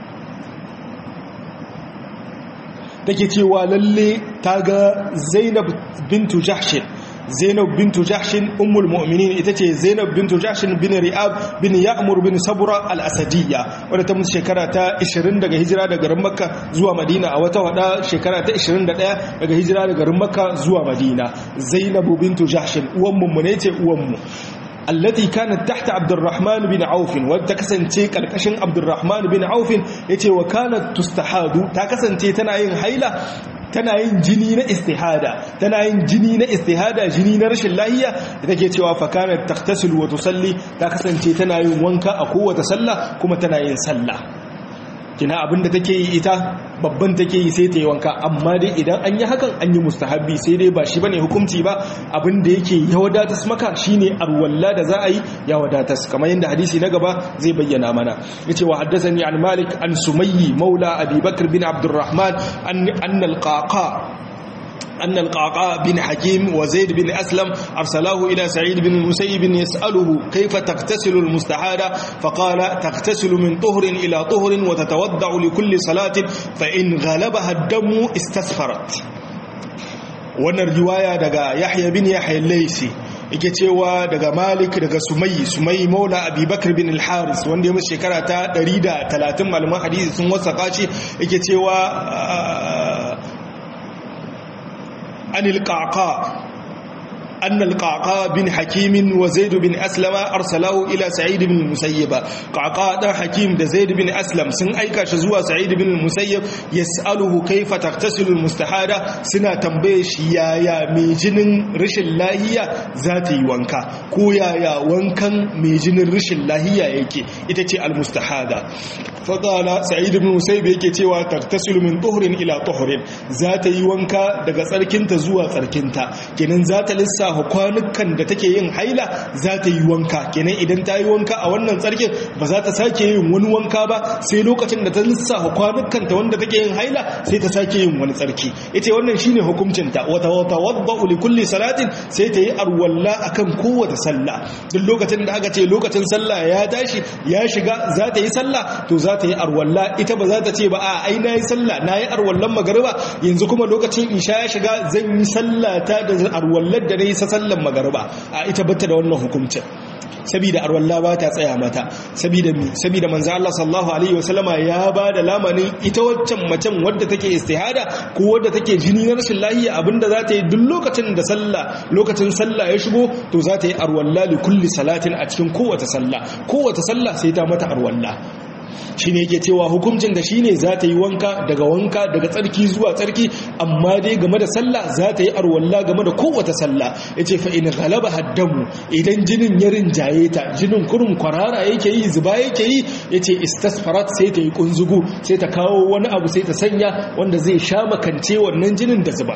A: take cewa lalle ta ga zainab bintu jahsh zainab bintu jahshin ummul mu'minin ita ce zainab bintu jahshin bin ri'ab bin ya'mur bin sabra al-asadiyya wadda ta mutu shekara ta 20 daga hijira daga garin makka zuwa madina a wata wada shekara ta 21 daga hijira daga garin makka zuwa madina zainab bintu jahshin uwan mu ne ce uwan mu التي كانت تحت عبد الرحمن بن عوف وتكسنتي كالكشن عبد الرحمن بن عوف يتي وكانت تستحاد تكسنتي تنا yin haila tana yin jini na istihada tana yin jini na istihada jini na rashin lahiya da take cewa fa kanat taqtasilu wa tusalli ta kasance tana yin wanka a kowace sallah kuma tana yin sallah kina abinda take yi ita babban take yi sai ta yi wanka amma dai idan an yi hakan an yi mustahabbi sai dai ba shi bane hukunci ba abinda yake ya wadatas maka shine arwalla da za a yi ya wadatas kamar yadda hadisi na gaba zai bayyana mana yace wa haddathani an malik an sumayyi maula abi bakr bin abdurrahman an al-qaqa أن القعقاع بن حكيم وزيد بن أسلم أرسلاه إلى سعيد بن المسيب يسأله كيف تغتسل المستحادة فقال تغتسل من طهر إلى طهر وتتودع لكل صلاة فإن غلبها الدم استسفرت wannan riwaya daga Yahya bin Yahya al-Laysi yake cewa daga Malik daga Sumayyi Sumayyi Maula Abi Bakr bin al-Haris wanda ya musu shekara ta 130 malaman hadisi sun wasaka shi yake cewa عن القعقاع أن القعقاع بن حكيم وزيد بن أسلم أرسله إلى سعيد بن المسيب قعقاع ده حكيم ده زيد بن أسلم سن أيكا شزوى سعيد بن المسيب يسأله كيف تغتسل المستحادة سنة تنبيش يا يا ميجن رش اللهية ذاتي وانكا كو يا يا وانكا ميجن رش اللهية يكي إتتي المستحادة فقال سعيد بن المسيب يكي تيوى تغتسل من طهر إلى طهر ذاتي وانكا دقى سركنت زوى سركنت كنن ذات لسا kwanukan da take yin haila za ta yi wanka kenan idan ta yi wanka a wannan tsarkin ba za ta sake yin wani wanka ba sai lokacin da ta lissafa kwanukan ta wanda take yin haila sai ta sake yin wani tsarki ita wannan shine hukuncin ta wata wata wadda li kulli salatin sai ta yi arwalla akan kowace sallah duk lokacin da aka ce lokacin sallah ya tashi ya shiga za ta yi sallah to za ta yi arwalla ita ba za ta ce ba a ai na yi sallah na yi arwallan magariba yanzu kuma lokacin isha ya shiga zan yi sallah ta da arwallar da na yi sallan magariba a ita bata da wannan hukuncin sabida arwalla ba ta tsaya mata sabida mi sabida manzo Allah sallallahu alaihi wasallama ya ba da lamanin ita waccan macen wadda take istihada ko wadda take jini na rashin lahiya abinda za ta yi duk lokacin da sallah lokacin sallah ya shigo to za ta yi arwalla li kulli salatin a cikin kowace sallah kowace sallah sai ta mata arwalla shi ne yake cewa hukuncin da shi ne za ta yi wanka daga wanka daga tsarki zuwa tsarki amma dai game da sallah za ta yi arwalla game da kowace sallah ya ce fa'in galaba haddamu idan jinin ya rinjaye ta jinin kurum kwarara yake yi zuba yake yi ya ce istasfarat sai ta yi kunzugu sai ta kawo wani abu sai ta sanya wanda zai sha makance wannan jinin da zuba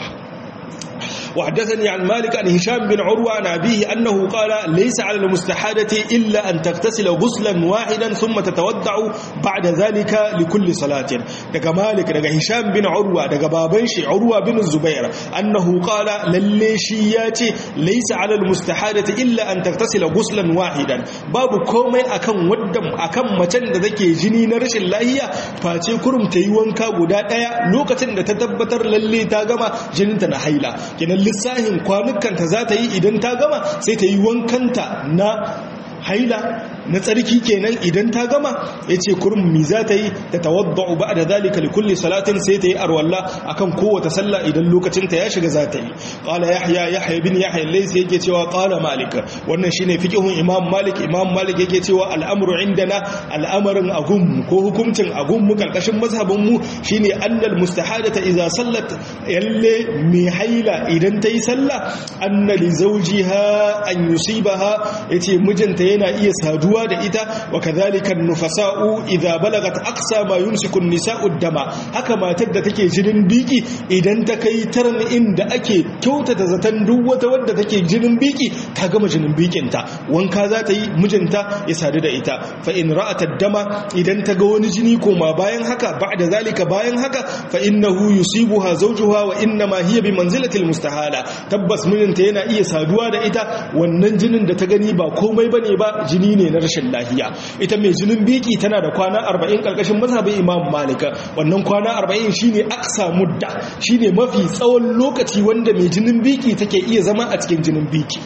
A: وحدثني عن مالك عن هشام بن عروة عن أبيه أنه قال ليس على المستحادة إلا أن تغتسل غسلا واحدا ثم تتودع بعد ذلك لكل صلاة دقى مالك دقى هشام بن عروة دقى بابنش عروة بن الزبير أنه قال لليشيات ليس على المستحادة إلا أن تغتسل غسلا واحدا باب كومي أكم ودم أكم متن ذكي جني نرش الله فاتي كرم تيوانكا قداء لوكة تتبتر للي تاغما جنتنا حيلا kenan lissahin kwanukanta za ta yi idan ta gama sai ta yi wankanta na haila na tsarki kenan idan ta gama ya ce kurum mi za ta yi ta tawadda'u ba da zalika li kulli salatin sai ta yi arwalla akan kowace sallah idan lokacinta ya shiga za ta yi qala yahya yahya bin yahya laysa yake cewa qala malik wannan shine fiqhun imam malik imam malik yake cewa al'amru indana al'amarin agum ko hukuncin agum mu kalkashin mazhabin mu shine annal mustahadata idza sallat yalle mi haila idan ta yi sallah anna li zawjiha an yusibaha yace mijinta yana iya saduwa saduwa da ita wa kadhalika nufasa'u idza balagat aqsa ma yumsiku an-nisa'u dama haka matar da take jinin biki idan ta kai taran inda ake kyautata zaton duk wata wadda take jinin biki ta gama jinin bikinta wanka za ta yi mijinta ya sadu da ita fa in ra'at dama idan ta ga wani jini koma bayan haka ba'da zalika bayan haka fa innahu yusibuha zawjuha wa inna ma hiya bi manzilatil mustahala tabbas mijinta yana iya saduwa da ita wannan jinin da ta gani ba komai bane ba jini ne na rashin lafiya ita mai jinin biki tana da kwana 40 karkashin mazhabin imam malika wannan kwana 40 shine aksa mudda shine mafi tsawon lokaci wanda mai jinin biki take iya zama a cikin jinin biki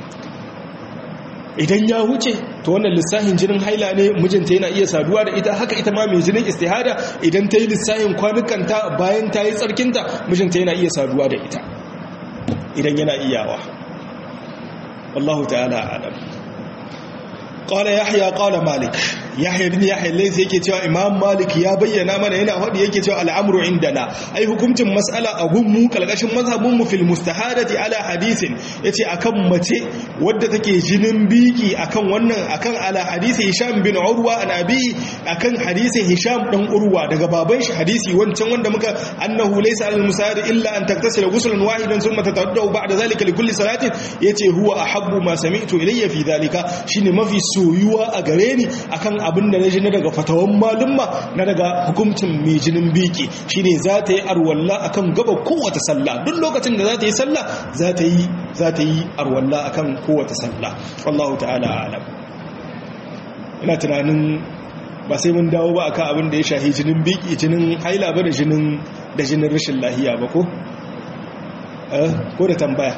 A: idan ya wuce to wannan lissahin jinin haila ne mijinta yana iya saduwa da ita haka ita ma mai jinin istihada idan ta yi lissahin kwanukanta bayan ta yi tsarkinta mijinta yana iya saduwa da ita idan yana iyawa wallahu ta'ala alam qala yahya qala malik yahya bin yahya laysa yake cewa imam malik ya bayyana mana yana hadi yake cewa al'amru indana ai hukuncin mas'ala a gunmu kalkashin mazhabin mu fil mustahadati ala hadisin yace akan mace wadda take jinin biki akan wannan akan ala hadisi hisham bin urwa an abi akan hadisin hisham dan urwa daga baban shi hadisi wancan wanda muka annahu laysa al musahad illa an taktasila ghuslan wahidan thumma tatawaddu ba'da zalika li kulli salatin yace huwa ahabbu ma sami'tu ilayya fi dhalika shine mafi soyuwa a gare ni akan abin da na ji na daga fatawan malumma na daga hukuncin mai jinin biki shine za ta yi arwalla akan gaba kowace sallah duk lokacin da za ta yi sallah za ta yi za ta yi arwalla akan kowace sallah wallahu ta'ala alam ina tunanin ba sai mun dawo ba akan abin da ya shahi jinin biki jinin haila ba da jinin da jinin rashin lahiya ba ko eh ko da tambaya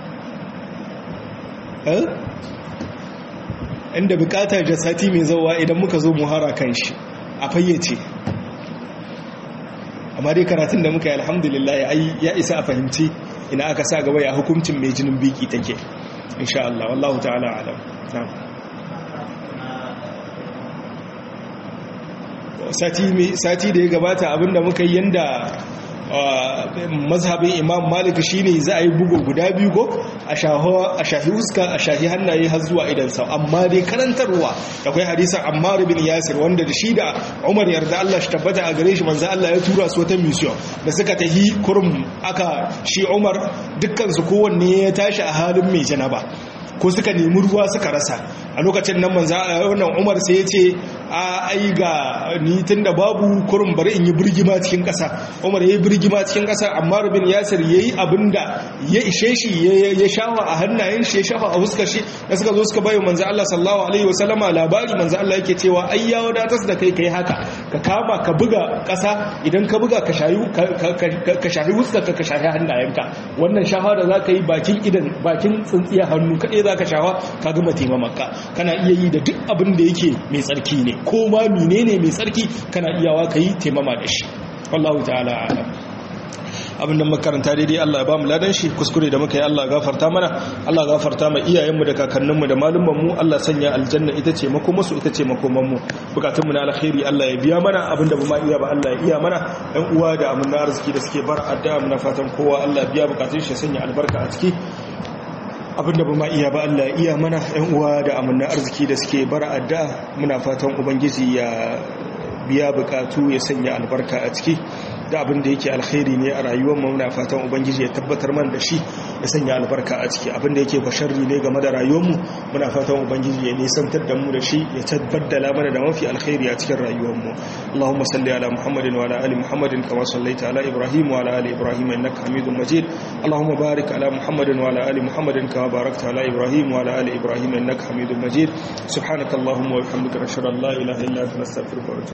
A: eh inda bukatar da sati mai zauwa idan muka zo muhara kan shi a fayyace amma dai karatun da muka yi alhamdulillah ya isa a fahimci ina aka sa gaba ya hukuncin mai jinin biki take insha Allah wallahu ta'ala alam sati da ya gabata abinda muka yi yanda mazhabin imam malik shine za a yi bugu guda biyu ko a shahi huska a shahi hannaye har zuwa idansa amma dai karantarwa da kai hadisan ammar bin yasir wanda da shi da umar yarda Allah shi tabbata a gare shi manzo Allah ya tura su wata mission da suka tahi kurum aka shi umar dukkan su kowanne ya tashi a halin mai janaba ko suka nemi ruwa suka rasa a lokacin nan manzo wannan Umar sai ya ce a ai ga ni tunda babu kurum bari in yi birgima cikin kasa Umar yayi birgima cikin kasa amma Rubin Yasir yayi abinda ya ishe shi ya shafa a hannayen shi ya shafa a fuskar shi da suka zo suka bayo manzo Allah sallallahu alaihi wasallama labari manzo Allah yake cewa ai ya wadatar da kai kai haka ka kama ka buga kasa idan ka buga ka shayi ka shayi fuskar ka ka shayi hannayenka wannan shafa da zaka yi bakin idan bakin tsintsiya hannu kadai za ka shawa ka gama taimamaka kana iya yi da duk abin da yake mai tsarki ne ko ma menene mai tsarki kana iyawa ka yi taimama da shi wallahu ta'ala alam abin da makaranta daidai Allah ya ba mu ladan shi kuskure da muka yi Allah gafarta mana Allah gafarta ma iyayenmu da kakanninmu da malumanmu Allah sanya aljanna ita ce makomansu ita ce makomanmu bukatunmu na alkhairi Allah ya biya mana abin da ba ma iya ba Allah ya iya mana ɗan uwa da amin arziki da suke bar addu'a muna fatan kowa Allah biya bukatun shi sanya albarka a ciki abinda ba ma iya ba Allah iya mana yan uwa da amanna arziki da suke bara adda muna fatan ubangiji ya biya bukatu ya sanya albarka a ciki da abin da yake alkhairi ne a rayuwar mu muna fatan ubangiji ya tabbatar mana da shi ya sanya albarka a ciki abin da yake basharri ne game da rayuwar mu muna fatan ubangiji ya nisantar da mu da shi ya tabbadala mana da mafi alkhairi a cikin rayuwar mu Allahumma salli ala Muhammadin wa ala ali Muhammadin kama sallaita ala Ibrahim wa ala ali Ibrahim innaka Hamidum Majid Allahumma barik ala Muhammadin wa ala ali Muhammadin kama barakta ala Ibrahim wa ala ali Ibrahim innaka Hamidum Majid subhanakallahumma wa bihamdika ashhadu an la ilaha illa anta astaghfiruka wa atubu